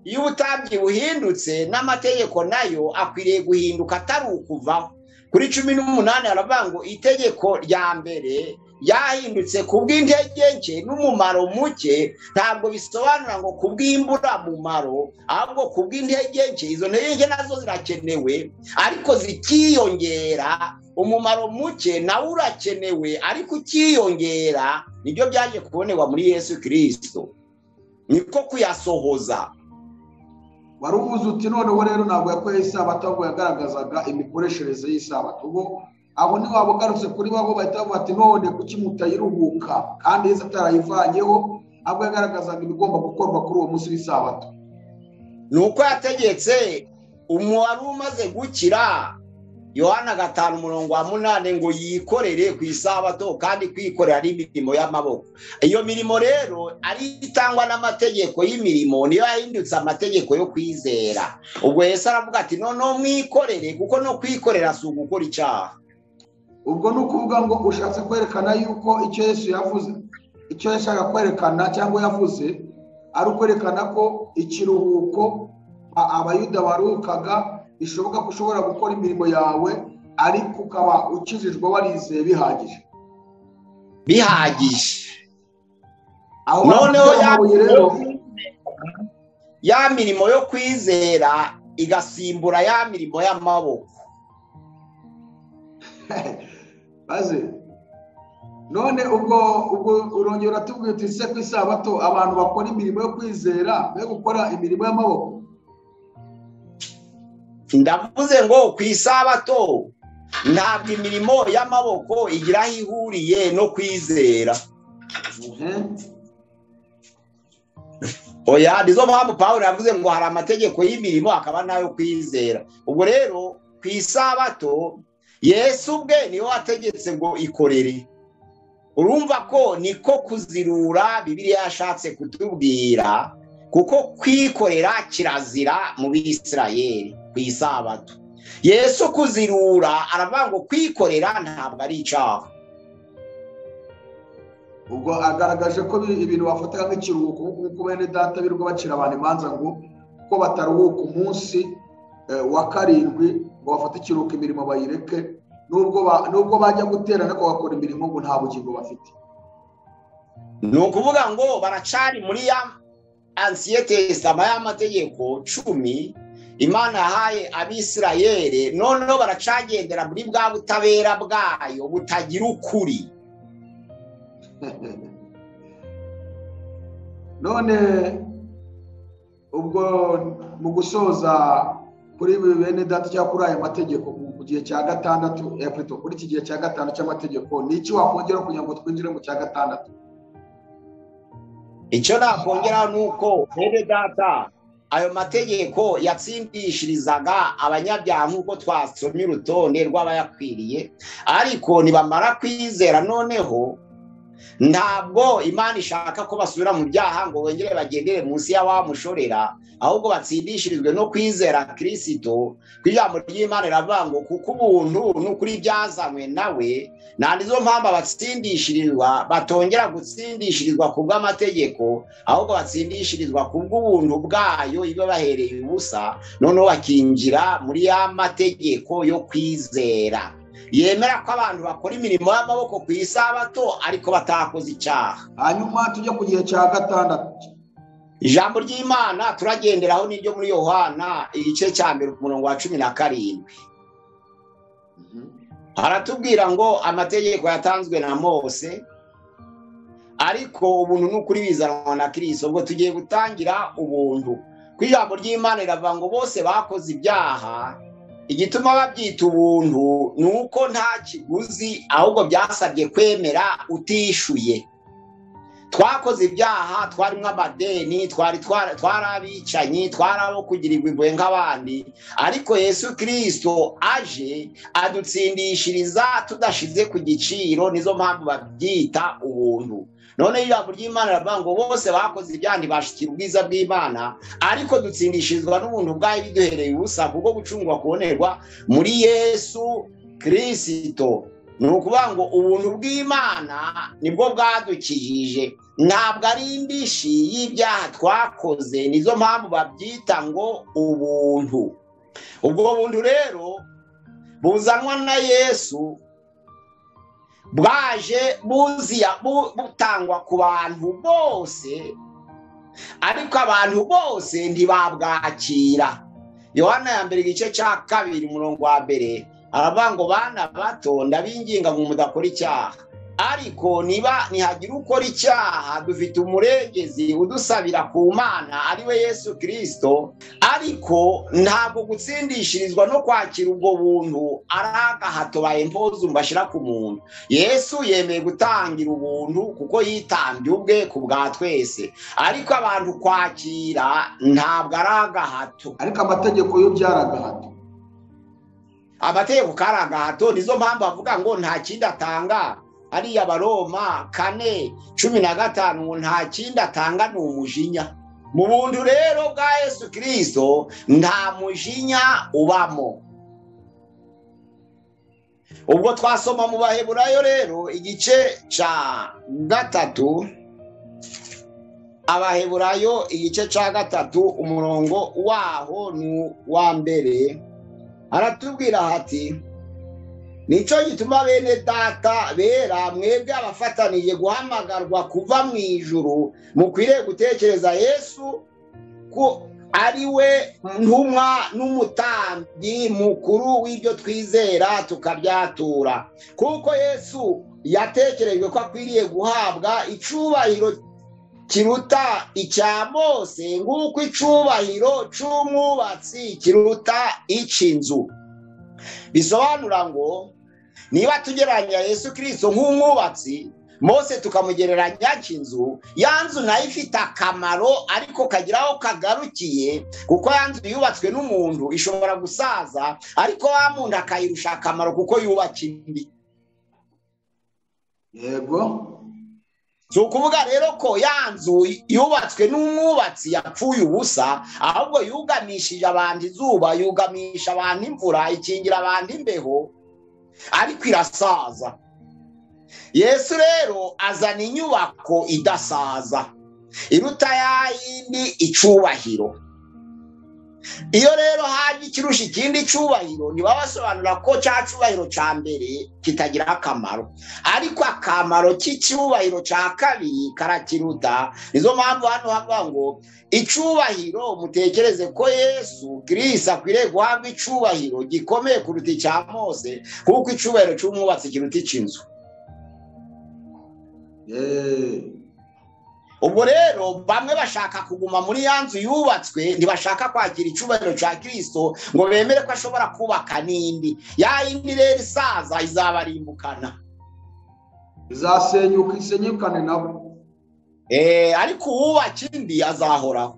iyo ubutambyi buhindutse n'amategeko nayo akwiriye guhinduka atari ukuvaho kuri cumi n'umunani haravuga ngo itegeko rya mbere byahindutse ku bw'intege nke n'umumaro muke ntabwo bisobanura ngo ku bw'imburamumaro ahubwo ku bw'intege nke izo ntege nke nazo zirakenewe ariko zikiyongera umumaro muke nawo urakenewe ariko ukiyongera nibyo byaje kubonerwa muri yesu kirisito niko kuyasohoza wari uvuze uti noneho rero ntabwo yakoye isabato ahubwo yagaragazaga imikoreshereze y'isabato ubwo abo ni waba ugarutse kuri bo aho bahita bavuga ati none kuki mutayiruhuka kandi yesu atarayivanyeho ahubwo yagaragazaga ibigomba gukorwa kuri uwo munsi w'isabato ni uko yategetse umubare umaze gukira yohana gatanu umurongo wa munani ngo yikorere ku isabato kandi kwikorera ari imirimo y'amaboko iyo mirimo rero ari itangwa n'amategeko y'imirimo niyo yahindutse amategeko yo kwizera ubwo Yesu aravuga ati noneho mwikorere kuko no kwikorera si ugukora icyaha ubwo ni ukuvuga ngo ushatse kwerekana yuko icyo yesu yavuze icyo yashaka kwerekana cyangwa yavuze ari ukwerekana ko ikiruhuko a- abayuda baruhukaga bishoboka ko ushobora gukora imirimo yawe ariko ukaba ukijijwe warizeye bihagije bihagije aho noneho bakubwira ya amabuye rero ya mirimo yo kwizera igasimbura ya mirimo y'amaboko maze none ubwo ubwo urongera uratubwira uti se ku isabato abantu bakora imirimo yo kwizera yo gukora imirimo y'amaboko ndavuze ngo ku isabato ntabwo imirimo y'amaboko igira aho ihuriye no kwizera Eh? oya nizo mpamvu pawulo yavuze ngo hari amategeko y'imirimo akaba n'ayo kwizera ubwo rero ku isabato yesu ubwe niwe wategetse ngo ikorere urumva ko niko kuzirura bibiliya yashatse kutubwira kuko kwikorera kirazira mu bisirayeri ku isabato yesu kuzirura aravuga ngo kwikorera ntabwo ari icyaha ubwo agaragaje ko bi- ibintu bafataga nk'ikiruhuko nk'uko bene data birirwa bacira abantu imanza ngo ko bataruhuka umunsi eh, wa karindwi ngo bafate ikiruhuko imirimo bayireke nubwo ba- nubwo bajya gutera ariko bakora imirimo ngo nta bugingo bafite ni ukuvuga ngo baracari muri ya ansiye tesitama y'amategeko cumi imana yahaye abisirayeri noneho baracagendera muri bwa butabera bwayo butagira ukuri none ubwo mu gusoza kuri ibi bene data cyangwa kuri aya mategeko mu- mu gihe cya gatandatu eh, pardon, kuri iki gihe cya gatanu cy'amategeko ni iki wakongera kugira ngo twinjire mu cya gatandatu icyo nakongeraho ni uko bene data ayo mategeko yatsindishirizaga abanyabyaha nk'uko twasomye urutonde rw'abayakwiriye ariko nibamara kwizera noneho ntabwo imana ishaka ko basubira mu byaha ngo bongere bagendere munsi ya wa mushorera ahubwo batsindishirizwe no kwizera kirisito ku ijambo ry'imana riravuga ngo kuko ubuntu n'ukuri byazanywe nawe nta nizo mpamvu abatsindishirizwa batongera gutsindishirizwa ku bw'amategeko ahubwo batsindishirizwa ku bw'ubuntu bwayo iba bahereye ubusa noneho bakinjira muri ya mategeko yo kwizera yemera ko abantu bakora imirimo y'amaboko ku isabato ariko batakoze icyaha hanyuma tujya ku gihe cya gatandatu ijambo ry'imana turagenderaho n'iryo muri yohana igice cya mbere umurongo wa cumi na karindwi aratubwira ngo amategeko yatanzwe na mose ariko ubuntu n'ukuri bizanwa na kirisito ubwo tugiye gutangira ubuntu ku ijambo ry'imana riravuga ngo bose bakoze ibyaha igituma babyita ubuntu ni uko nta kiguzi ahubwo byasabye kwemera utishuye twakoze ibyaha twarimo amadeni twari twara- twari abicanyi twari abo kugirirwa impuhwe nk'abandi ariko yesu kirisito aje adutsindishiriza tudashize ku giciro nizo mpamvu babyita ubuntu none ijambo ry'imana riravuga ngo bose bakoze ibyaha ntibashikira ubwiza bw'imana ariko dutsindishirizwa n'ubuntu bwayo biduhereye ubusa kuko gucungwa kubonerwa muri yesu kirisito ni ukuvuga ngo ubuntu bw'imana nibwo bwadukijije ntabwo ari indishi y'ibyaha twakoze nizo mpamvu babyita ngo ubuntu ubwo buntu rero buzanwa na yesu bwaje buziya bu- butangwa ku bantu bose ariko abantu bose ntibabwakira yohana ya mbere igice cya kabiri umurongo wa mbere aravuga ngo bana bato ndabinginga ngo mudakora icyaha ariko niba nihagira ukora icyaha dufite umurengezi udusabira ku mana ari we yesu kirisito ariko ntabwo gutsindishirizwa no kwakira ubwo buntu ari agahato bayempoza mbashyira ku muntu yesu yemeye gutangira ubuntu kuko yitambye ubwe ku bwa twese ariko abantu kwakira ntabwo ari agahato ariko amategeko yo byaragahato amategeko kari agahato nizo mpamvu avuga ngo nta kindi atanga ariya baroma kane cumi na gatanu nta kindi atanga ni umujinya mu buntu rero bwa yesu kirisito nta mujinya ubamo ubwo twasoma mu baheburayo rero igice cya gatatu abaheburayo igice cya gatatu umurongo waho ni uwa mbere aratubwira hati nicyo gituma bene data bera mwebwe abafataniye guhamagarwa kuva mu ijuru mukwiriye gutekereza yesu ko ari we ntumwa n'umutambyi mukuru w'ibyo twizera tukabyatura kuko yesu yatekerejwe ko akwiriye guhabwa icubahiro kiruta icya mose nk'uko icubahiro cy'umwubatsi kiruta icy'inzu bisobanura ngo niba tugereranya yesu kirisito nk'umwubatsi mose tukamugereranya cy'inzu ya nzu nayo ifite akamaro ariko kagira aho kagarukiye kuko ya nzu yubatswe n'umuntu ishobora gusaza ariko wa muntu akayirusha akamaro kuko yubaka indi yego si ukuvuga rero ko ya nzu yubatswe n'umwubatsi yapfuye ubusa ahubwo yugamishije abantu izuba yugamisha abantu imvura ikingira abantu imbeho ariko irasaza yesu rero azana inyubako idasaza iruta ya yindi icubahiro iyo rero haje ikirusha ikindi cyubahiro ntibaba basobanura ko cya cyubahiro cya mbere kitagira akamaro ariko akamaro k'icyubahiro cya kabiri karakiruta nizo mpamvu hano havuga ngo icyubahiro mutekereze ko yesu kirisa akwiriye guhabwa icyubahiro gikomeye kuruta icya mose kuko icyubahiro cy'umwubatsi kiruta icy'inzu Eee. ubwo rero bamwe bashaka kuguma muri ya nzu yubatswe ntibashaka kwakira icyubahiro cya kirisito ngo bemere ko ashobora kubaka n'indi ya yindi rero isaza izabarimbukana izasenyuka isenyukane nabo Eh, ariko uwubaka indi azahoraho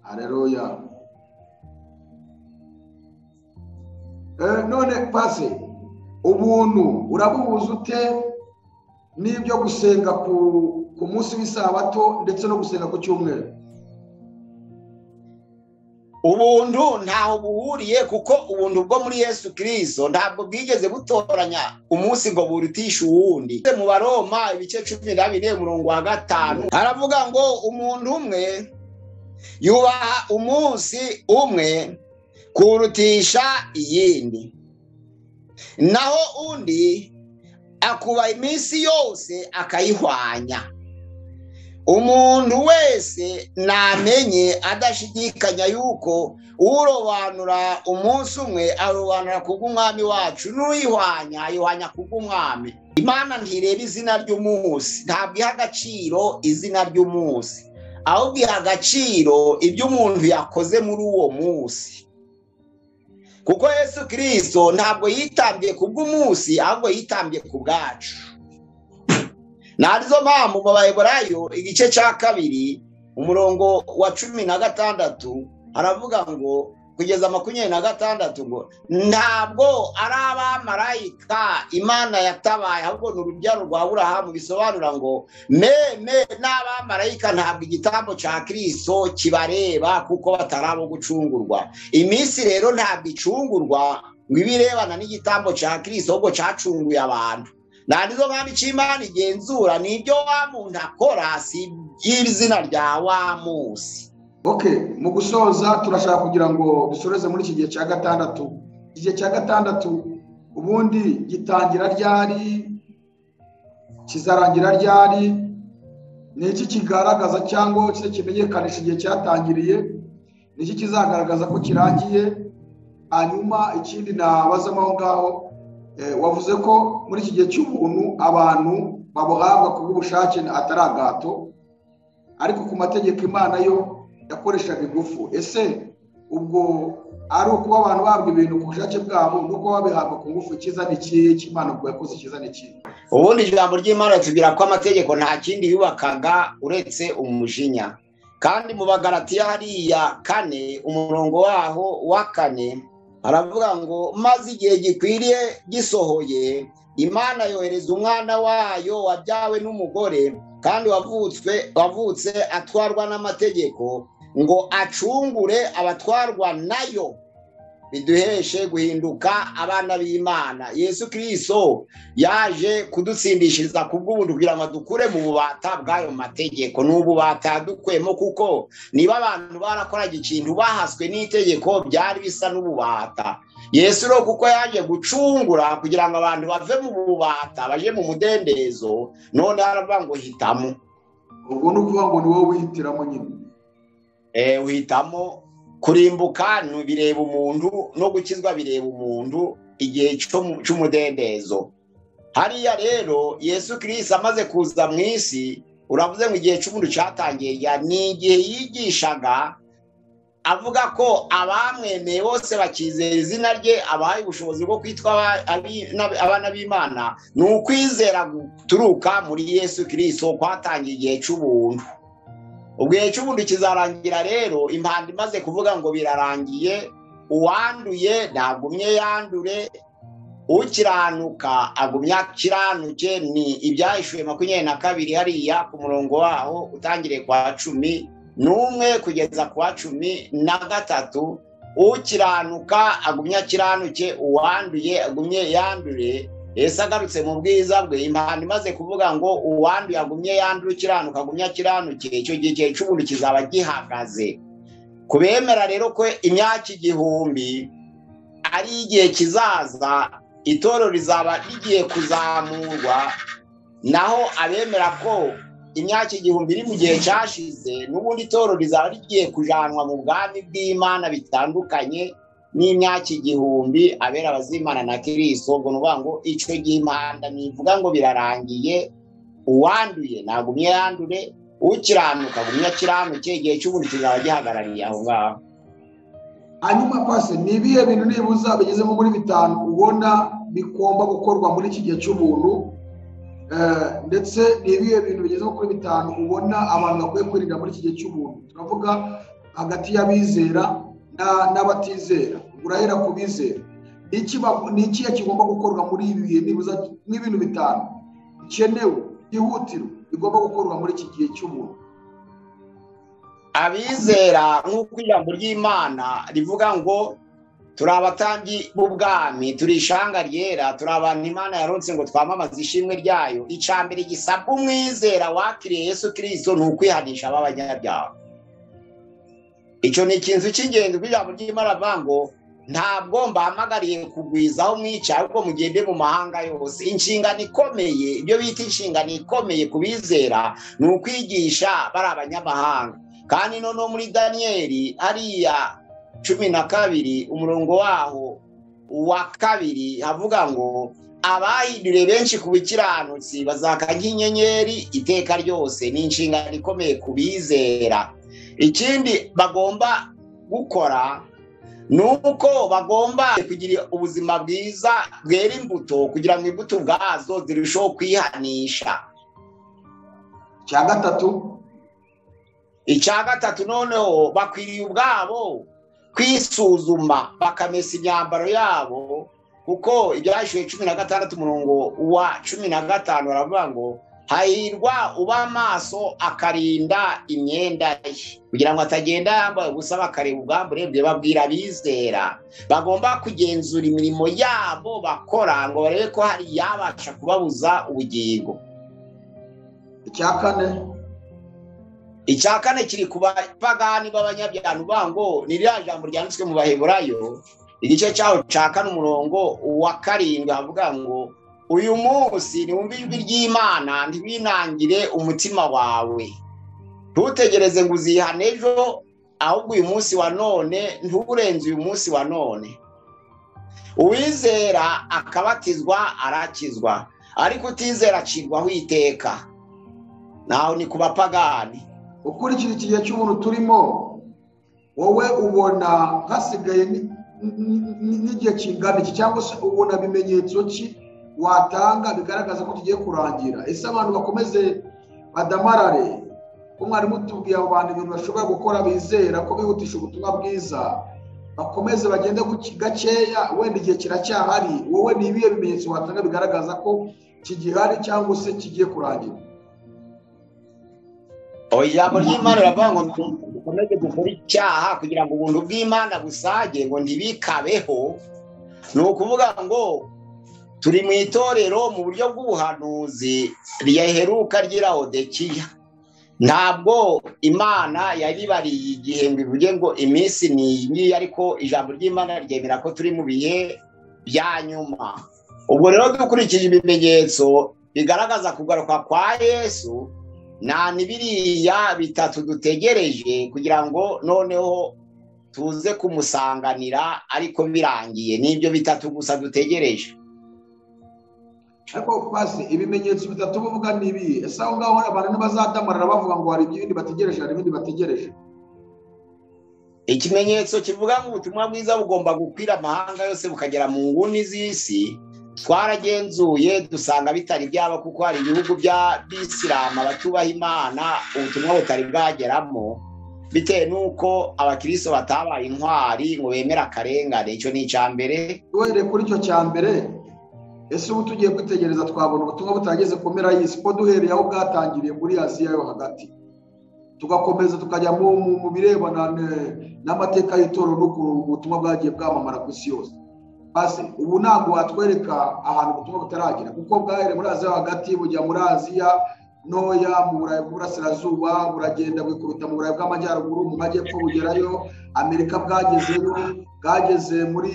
hareruya none pase ubuntu urabuhuza ute n'ibyo gusenga ku ku munsi w'isabato ndetse no gusenga ku cyumweru ubuntu ntaho buhuriye kuko ubuntu bwo muri yesu kirisito ntabwo bwigeze butoranya umunsi ngo burutishe uwundi mu baroma ibice cumi na bine umurongo wa gatanu haravuga ngo umuntu umwe yubaha umunsi umwe kurutisha iyindi naho undi akuba iminsi yose akayihwanya umuntu wese namenye adashidikanya yuko urobanura umunsi umwe arobanura kubw'umwami wacu n'uyihwanya ayihwanya kubw'umwami imana ntireba izina ry'umunsi ntabwo iha agaciro izina ry'umunsi ahubwo iha agaciro ibyo umuntu yakoze muri uwo munsi kuko yesu kirisito ntabwo yitambye kubw'umunsi ahubwo yitambye ku bwacu narizo mpamvu mu baheburayo igice cya kabiri umurongo wa cumi na gatandatu aravuga ngo kugeza makumyabiri na gatandatu ngo ntabwo ari abamarayika imana yatabaye ahubwo ni urubyaro rwa burahamu bisobanura ngo meme n'abamarayika ntabwo igitambo cya kirisito kibareba kuko batari abo gucungurwa iminsi rero ntabwo icungurwa ngo ibe irebana n'igitambo cya kirisito ahubwo cyacunguye abantu nta nizo mpamvu icyo imana igenzura ni ibyo wa muntu akora si iby'izina rya wa munsi ok mu gusoza turashaka kugira ngo dusoreze muri iki gihe cya gatandatu iki gihe cya gatandatu ubundi gitangira ryari kizarangira ryari ni iki kigaragaza cyangwa kise kimenyekanisha igihe cyatangiriye ni iki kizagaragaza ko kirangiye hanyuma ikindi nabazamo aho ngaho eh, wavuze ko muri iki gihe cy'ubuntu abantu babuhabwa ku bw'ubushake atari agato ariko ku mategeko imana yo yakoreshaga ingufu ese ubwo ari ukuba abantu bahabwa ibintu ku bushake bwabo ni uko babihabwa ku ngufu icyiza ni ikihe cy'imana ubwo yakoze icyiza ni ikihe ubundi ijambo ry'imana ritubwira ko amategeko nta kindi yubakaga uretse umujinya kandi mu bagaratiya hariya kane umurongo waho wa kane aravuga ngo maze igihe gikwiriye gisohoye imana yohereza umwana wayo wabyawe n'umugore kandi wavutswe wavutse atwarwa n'amategeko ngo acungure abatwarwa nayo biduheshe guhinduka abana b'imana yesu kirisito yaje kudutsindishiriza ku bw'ubuntu kugira ngo dukure mu bubata bw'ayo mategeko ni ububata dukwemo kuko niba abantu barakoraga ikintu bahaswe n'itegeko byari bisa n'ububata yesu rero kuko yaje gucungura kugira ngo abantu bave mu bubata baje mu mudendezo none aravuga ngo hitamo ubwo ni ukuvuga ngo ni wowe wihitiramo nyine Eh, uhitamo kurimbuka ni bireba umuntu no gukizwa bireba umuntu igihe cyo mu- cy'umudendezo hariya rero yesu kirisito amaze kuza mu isi uravuze ngo igihe cy'umuntu cyatangiye ya- ni igihe yigishaga avuga ko abamwemeye bose bakizera izina rye abahaye ubushobozi bwo kwitwa aba- abi- n'ab- abana b'imana ni ukwizera guturuka muri yesu kirisito kwatangiye igihe cy'ubuntu ubwo igihe cy'ubundi kizarangira rero impanda imaze kuvuga ngo birarangiye uwanduye ntagumye yandure ukiranuka agumya akiranuke ni ibyahishuwe makumyabiri na kabiri hariya ku murongo waho utangiriye kwa cumi n'umwe kugeza ku wa cumi na gatatu ukiranuka agumya akiranuke uwanduye agumye yandure yesu agarutse mu bwiza bwe impano imaze kuvuga ngo uwanduye agumye yandura ukiranuka agumye akiranuke icyo gihe igihe cy'ubuntu kizaba gihagaze ku bemera rero ko imyaka igihumbi ari igihe kizaza itorero rizaba rigiye kuzamurwa naho abemera ko imyaka igihumbi iri mu gihe cyashize n'ubundi itorero rizaba rigiye kujanwa mu bwami bw'imana bitandukanye n'imyaka igihumbi abera abazimana na kirisito ubwo ni ukuvuga ngo icyo gihe impanda ntivuga ngo birarangiye uwanduye ntagumye yandure ukiranuka agumye akiranuke igihe cy'ubundi kizaba gihagarariye aho ngaho hanyuma pasi ni ibihe bintu nibuza bigezemo muri bitanu ubona bigomba gukorwa muri iki gihe cy'ubuntu Eh, ndetse ni ibihe bintu bigezemo kuri bitanu ubona abantu bakwiye kwirinda muri iki gihe cy'ubuntu turavuga hagati y'abizera na- n'abatizera urahera ku bizera Iki ba- ni ikihe kigomba gukorwa muri ibi bihe nibuza nk'ibintu bitanu bikenewe byihutirwa bigomba gukorwa muri iki gihe cy'ubuntu abizera nk'uko ijambo ry'imana rivuga ngo turi abatambyi b'ubwami turi ishanga ryera turi abantu imana yaronse ngo twamamaze ishimwe ryayo icya mbere gisabwa umwizera wakiriye yesu kirisito ni ukwihanisha b'abanyabyaha icyo ni ikintu cy'ingenzi kuko ijambo ry'imana rivuga ngo ntabwo mbahamagariye kugwiza aho mwicaye ahubwo mugende mu mahanga yose inshingano ikomeye ibyo bita inshingano ikomeye ku bizera ni ukwigisha bari abanyamahanga kandi noneho muri daniyeli hariya cumi na kabiri umurongo waho wa kabiri havuga ngo abahinduriye benshi ku bikiranutsi bazaka nk'inyenyeri iteka ryose ni inshingano ikomeye ku bizera ikindi bagomba gukora ni uko bagomba kugira ubuzima bwiza bwera imbuto kugira ngo imbuto ubwazo zirusheho kwihanisha cya gatatu icya gatatu noneho bakwiriye ubwabo kwisuzuma bakamesa imyambaro yabo kuko ibyashyuwe cumi na gatandatu umurongo wa cumi na gatanu baravuga ngo hahirwa uba amaso akarinda imyenda ye kugira ngo atagenda yambaye ubusa bakareba ubwambure bwe babwira abizera bagomba kugenzura imirimo yabo bakora ngo barebe ko hari iyabasha kubabuza ubugingo icya kane icya kane kiri ku bapagani b'abanyabyaha uvuga ngo ni ririya jambo ryanditswe mu baheburayo igice cyaho cya kane umurongo wa karindwi havuga ngo uyu munsi niwumve ijwi ry'imana ntibinangire umutima wawe ntutegereze ngo uzihane ejo ahubwo uyu munsi wa none nturenze uyu munsi wa none uwizera akabatizwa arakizwa ariko utizera acirwaho iteka naho ni ku bapagani ukurikije iki gihe cy'ubuntu turimo wowe ubona hasigaye ni- ni- ni- n'igihe kingana iki cyangwa se ubona bimenyetso ki watanga bigaragaza ko tugiye kurangira ese abantu bakomeze badamarare ko mwarimu tubwiye abo bantu ibintu bashobora gukora bizera ko bihutisha ubutumwa bwiza bakomeze bagende ku ki- gakeya wenda igihe kiracyahari wowe ni ibihe bimenyetso watanga bigaragaza ko kigihari cyangwa se kigiye kurangira Oya, ijambo ry'imana riravuga ngo dukomeze dukore icyaha kugira ngo ubuntu bw'imana busage ngo ntibikabeho ni ukuvuga ngo turi mu itorero mu buryo bw'ubuhanuzi riheruka ry'irawodekiya ntabwo imana yaribariye igihe ngo ivuge ngo iminsi ni iyi ngiyi ariko ijambo ry'imana ryemera ko turi mu bihe bya nyuma ubwo rero dukurikije ibimenyetso bigaragaza kugaruka kwa yesu nta n'ibiriya bitatu dutegereje kugira ngo noneho tuze kumusanganira ariko birangiye ni ibyo bitatu gusa dutegereje ariko pasi ibimenyetso bitatu bavuga ni ibihe ese aho ngaho abantu ntibazadamarara bavuga ngo hari ibindi bategereje hari ibindi bategereje ikimenyetso kivuga ngo ubutumwa bwiza bugomba gukwira amahanga yose bukagera mu nguni z'isi twaragenzuye dusanga bitari byaba kuko hari ibihugu by'abisilamu abatubaha imana ubutumwa butari bwageramo bitewe n'uko abakiristo batabaye intwari ngo bemere akarengane icyo ni icya mbere duhereye kuri icyo cya mbere ese ubu tugiye kwitegereza twabona ubutumwa butageze ku mpera y'isi ko duhereye aho bwatangiriye muri aziya yo hagati tugakomeza tukajya mu mu- mu birebana ne- n'amateka y'itorero n'ukuntu ubutumwa bwagiye bwamamara ku isi yose pasi ubu ntabwo watwereka ahantu ubutumwa butaragera kuko bwahereye muri aziya yo hagati bujya muri aziya ntoya mu burayi bw'uburasirazuba buragenda bwikubita mu burayi bw'amajyaruguru mu majyepfo bugerayo amerika bwagezeyo bwageze muri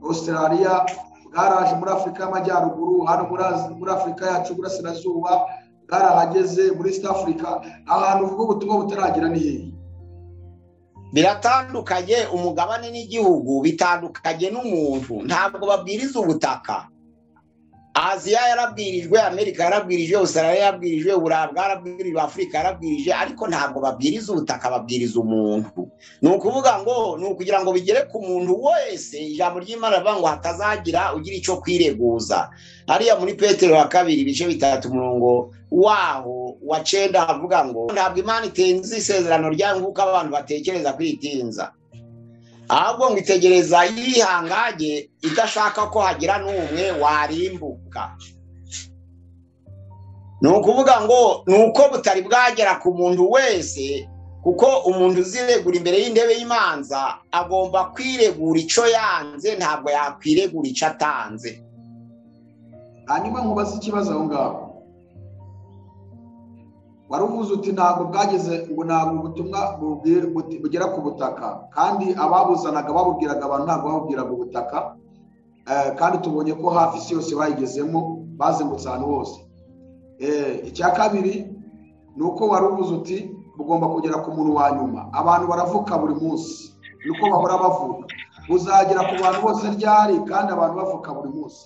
australia bwaraje muri afurika y'amajyaruguru hano muri Az- muri afurika yacu burasirazuba bwarahageze muri east africa ahantu uvuga ubutumwa butaragera ni hehe biratandukanye umugabane n'igihugu bitandukanye n'umuntu ntabwo babwiriza ubutaka aziya yarabwirijwe amerika yarabwirijwe australia yarabwirijwe uburayi bwarabwirijwe afurika yarabwirije ariko ntabwo babwiriza ubutaka babwiriza umuntu ni ukuvuga ngo ni ukugira ngo bigere ku muntu wese ijambo ry'imana rivuga ngo hatazagira ugira icyo kwireguza hariya muri petero wa kabiri ibice bitatu umurongo waho wa cyenda havuga ngo ntabwo imana itenze isezerano ryayo nk'uko abantu batekereza kwitinza ahubwo ngo itegereza yihangage idashaka ko hagira n'umwe warimbuka ni ukuvuga ngo ni uko butari bwagera ku muntu wese kuko umuntu uziregura imbere y'intebe y'imanza agomba kwiregura icyo yanze ntabwo yakwiregura icyo atanze hanyuma nkubaze ikibazo aho ngaho wari uvuze uti ntabwo bwageze ngo ntabwo ubutumwa bubwi- buti- bugera ku butaka kandi ababuzanaga babubwiraga abantu ntabwo babubwiraga ubutaka Eh, kandi tubonye ko hafi isi yose bayigezemo bazengutse ahantu hose Eh, icya kabiri ni uko wari uvuze uti bugomba kugera ku muntu wa nyuma abantu baravuka buri munsi ni uko bahora bavuka buzagera ku bantu bose ryari kandi abantu bavuka buri munsi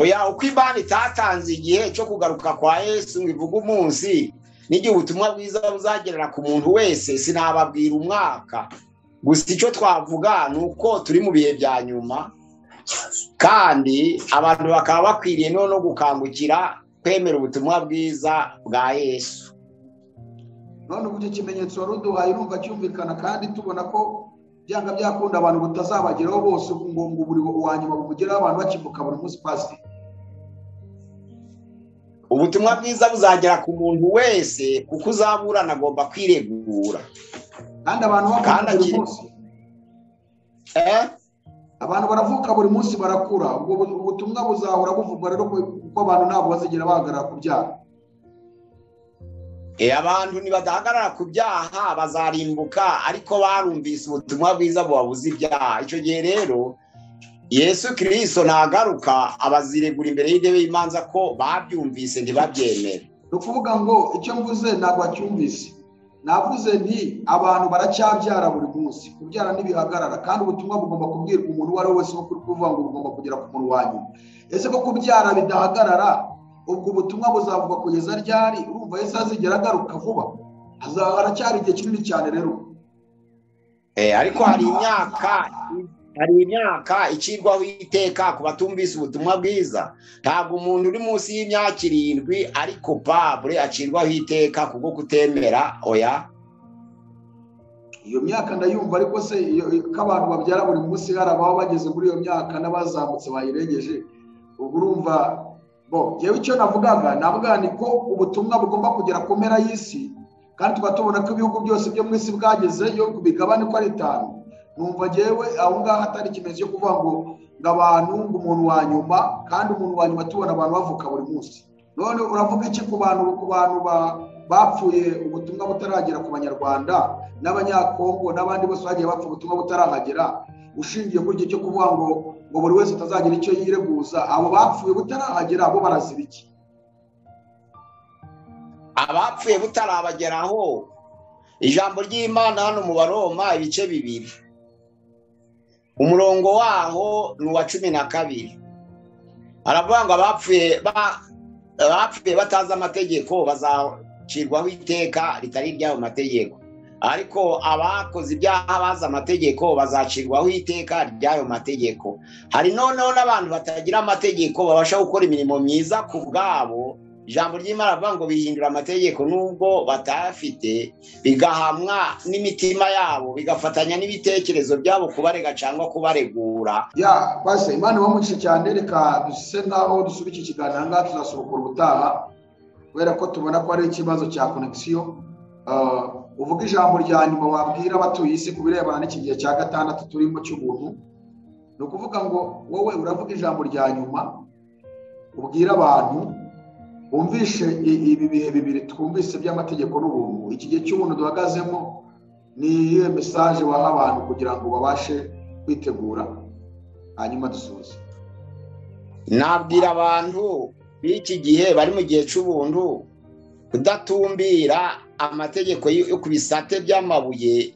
oya uko imana itatanze igihe cyo kugaruka kwa yesu ngo ivuge umunsi n'igihe ubutumwa bwiza buzagerera ku muntu wese sinababwira umwaka gusa icyo twavuga ni uko turi mu bihe bya nyuma kandi abantu bakaba bakwiriye no gukangukira kwemera ubutumwa bwiza bwa yesu none ubu icyo kimenyetso wari uduhaye urumva cyumvikana kandi tubona ko byanga byakunda abantu butazabageraho bose ngo ngo buri uwa nyuma bumugeraho abantu bakivuka buri munsi pasi ubutumwa bwiza buzagera ku muntu wese kuko uzaburana agomba kwiregura kandi abantu Kandi bavuka buri akiri- munsi eh? abantu baravuka buri munsi barakura ubwo bu- ubutumwa buzahora buvugwa rero ku- kuko abantu ntabwo bazigera bahagarara kubyara Eh, abantu ntibadahagarara ku byaha bazarimbuka ariko barumvise ubutumwa bwiza bubabuza ibyaha icyo gihe rero yesu kirisito ntagaruka abaziregura imbere y'intebe y'imanza ko babyumvise ntibabyemere ni ukuvuga ngo icyo mvuze ntabwo bacyumvise navuze nti abantu baracyabyara buri munsi kubyara ntibihagarara kandi ubutumwa bugomba kubwirwa umuntu uwo ari we wese wo kuri kuvuga ngo bugomba kugera ku muntu wa nyuma ese ko kubyara bidahagarara ubwo butumwa buzavuga kugeza ryari urumva yesu azigera agaruka vuba hazaba haracyari igihe kinini cyane rero Eh, ariko hari imyaka hari imyaka icirwaho iteka ku batumvise ubutumwa bwiza ntabwo umuntu uri munsi y'imyaka irindwi ari kopabure acirwaho iteka kubwo kutemera oya iyo myaka ndayumva ariko se iyo- iyo- ko abantu babyara buri munsi hari ababa bageze muri iyo myaka n'abazamutse bayirengeje ubwo urumva bo yewe icyo navugaga navuga ni ko ubutumwa bugomba kugera ku mpera y'isi kandi tukaba tubona ko ibihugu byose byo mu isi bwagezeyo ku migabane uko ari itanu numva ngewe aho ngaho atari ikimenyetso cyo kuvuga ngo ngo abantu ngo umuntu wa nyuma kandi umuntu wa nyuma tubona abantu bavuka buri munsi none uravuga iki ku bantu ku bantu ba- bapfuye ubutumwa butaragera ku banyarwanda n'abanyakongo n'abandi bose bagiye bapfa ubutumwa butarahagera ushingiye kuri icyo cyo kuvuga ngo ngo buri wese atazagira icyo yireguza abo bapfuye butarahagera bo baraziba iki abapfuye butarabageraho ijambo ry'imana hano mu baroma ibice bibiri umurongo waho ni uwa cumi na kabiri aravuga ngo abapfuye ba- abapfuye batazi amategeko bazacirwaho iteka ritari iry'ayo mategeko ariko abakoze ibyaha bazi amategeko bazacirwaho iteka ry'ayo mategeko hari noneho n'abantu batagira amategeko babasha gukora imirimo myiza ku bwabo ijambo ry'imana rivuga ngo bihindura amategeko nubwo batayafite bigahamwa n'imitima yabo bigafatanya n'ibitekerezo byabo kubarega cyangwa kubaregura ya kwase imana ibamugishe cyane reka duse nk'aho dusubika iki kiganiro aha ngaha tuzasurukura ubutaha kubera ko tubona ko ari ikibazo cya konegisiyo uvuga ijambo rya nyuma wabwira abatuye isi ku birebana n'iki gihe cya gatandatu turimo cy'ubuntu ni ukuvuga ngo wowe uravuga ijambo rya nyuma ubwira abantu wumvishe i- ibi bihe bibiri twumvise by'amategeko n'ubuntu iki gihe cy'ubuntu duhagazemo ni iyihe mesaje waha abantu kugira ngo babashe kwitegura hanyuma dusuhuze nabwira abantu b'iki gihe bari mu gihe cy'ubuntu kudatumbira amategeko yo ku bisate by'amabuye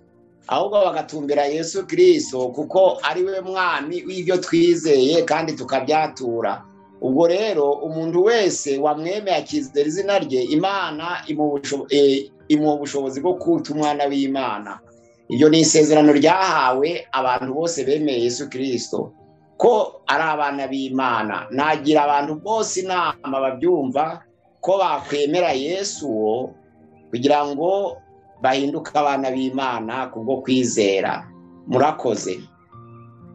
ahubwo bagatumbira yesu kirisito kuko ari we mwami w'ibyo twizeye kandi tukabyatura ubwo rero umuntu wese wamwemeye akizera izina rye imana imuha ubusho- eh, imuha ubushobozi bwo kuta umwana w'imana iryo ni isezerano ryahawe abantu bose bemeye yesu kirisito ko ari abana b'imana nagira abantu bose inama babyumva ko bakwemera yesu uwo kugira ngo bahinduke abana b'imana kubwo kwizera murakoze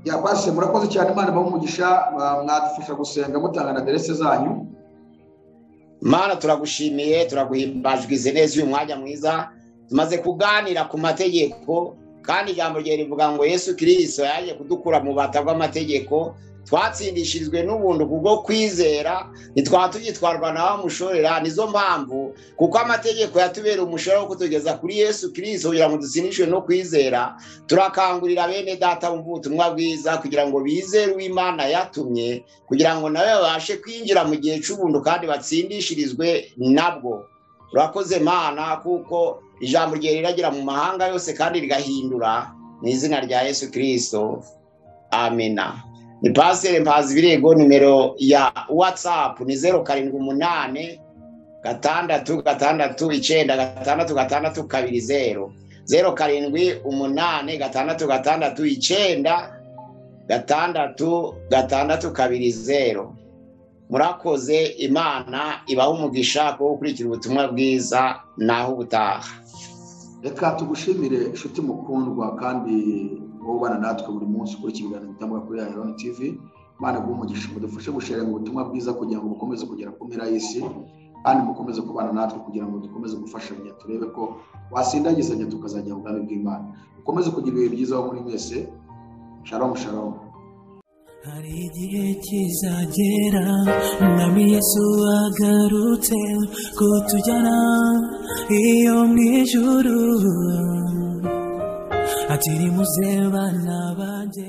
yakwase murakoze cyane imana ibahe umugisha mwa- mwadufasha gusenga mutanga na aderese zanyu mana turagushimiye turaguhimbajwe izi neza uyu mwanya mwiza tumaze kuganira ku mategeko kandi ijambo rye rivuga ngo yesu kirisito yaje kudukura mu bata bw'amategeko twatsindishirijwe n'ubuntu kubwo kwizera ntitwaba tugitwarwa na wa mushorera nizo mpamvu kuko amategeko yatubereye umushorera wo kutugeza kuri yesu kirisito kugira ngo dutsindishwe no kwizera turakangurira bene data bumva ubutumwa bwiza kugira ngo bizere uw'imana yatumye kugira ngo nawe babashe kwinjira mu gihe cy'ubuntu kandi batsindishirizwe nabwo urakoze mana kuko ijambo rye riragera mu mahanga yose kandi rigahindura mu izina rya yesu kirisito amena ni pasiteri mpazi ibirego nimero ya watsapu ni zeru karindwi umunani gatandatu gatandatu icyenda gatandatu gatandatu kabiri zeru zeru karindwi umunani gatandatu gatandatu icyenda gatandatu gatandatu kabiri zeru murakoze imana ibaha umugisha kuwo gukurikira ubutumwa bwiza naho ubutaha reka tugushimire inshuti mukundwa kandi wubana natwe buri munsi kuri iki biganiro bitangwa kuri yayironi tivi imana iguhe umugisha mudufashe gusharinga ubutumwa bwiza kugira ngo bukomeze kugera ku mpera y'isi kandi mukomeze kubana natwe kugira ngo dukomeze gufashanya turebe ko wasindagizanya tukazajya mu bwami bw'imana mukomeze kugira ibihe byiza aho muri mwese shalomu shalomu hari igihe kizagera umwami yesu agarutse kutujyana iyo mu ijuru ati nimuze bana banjye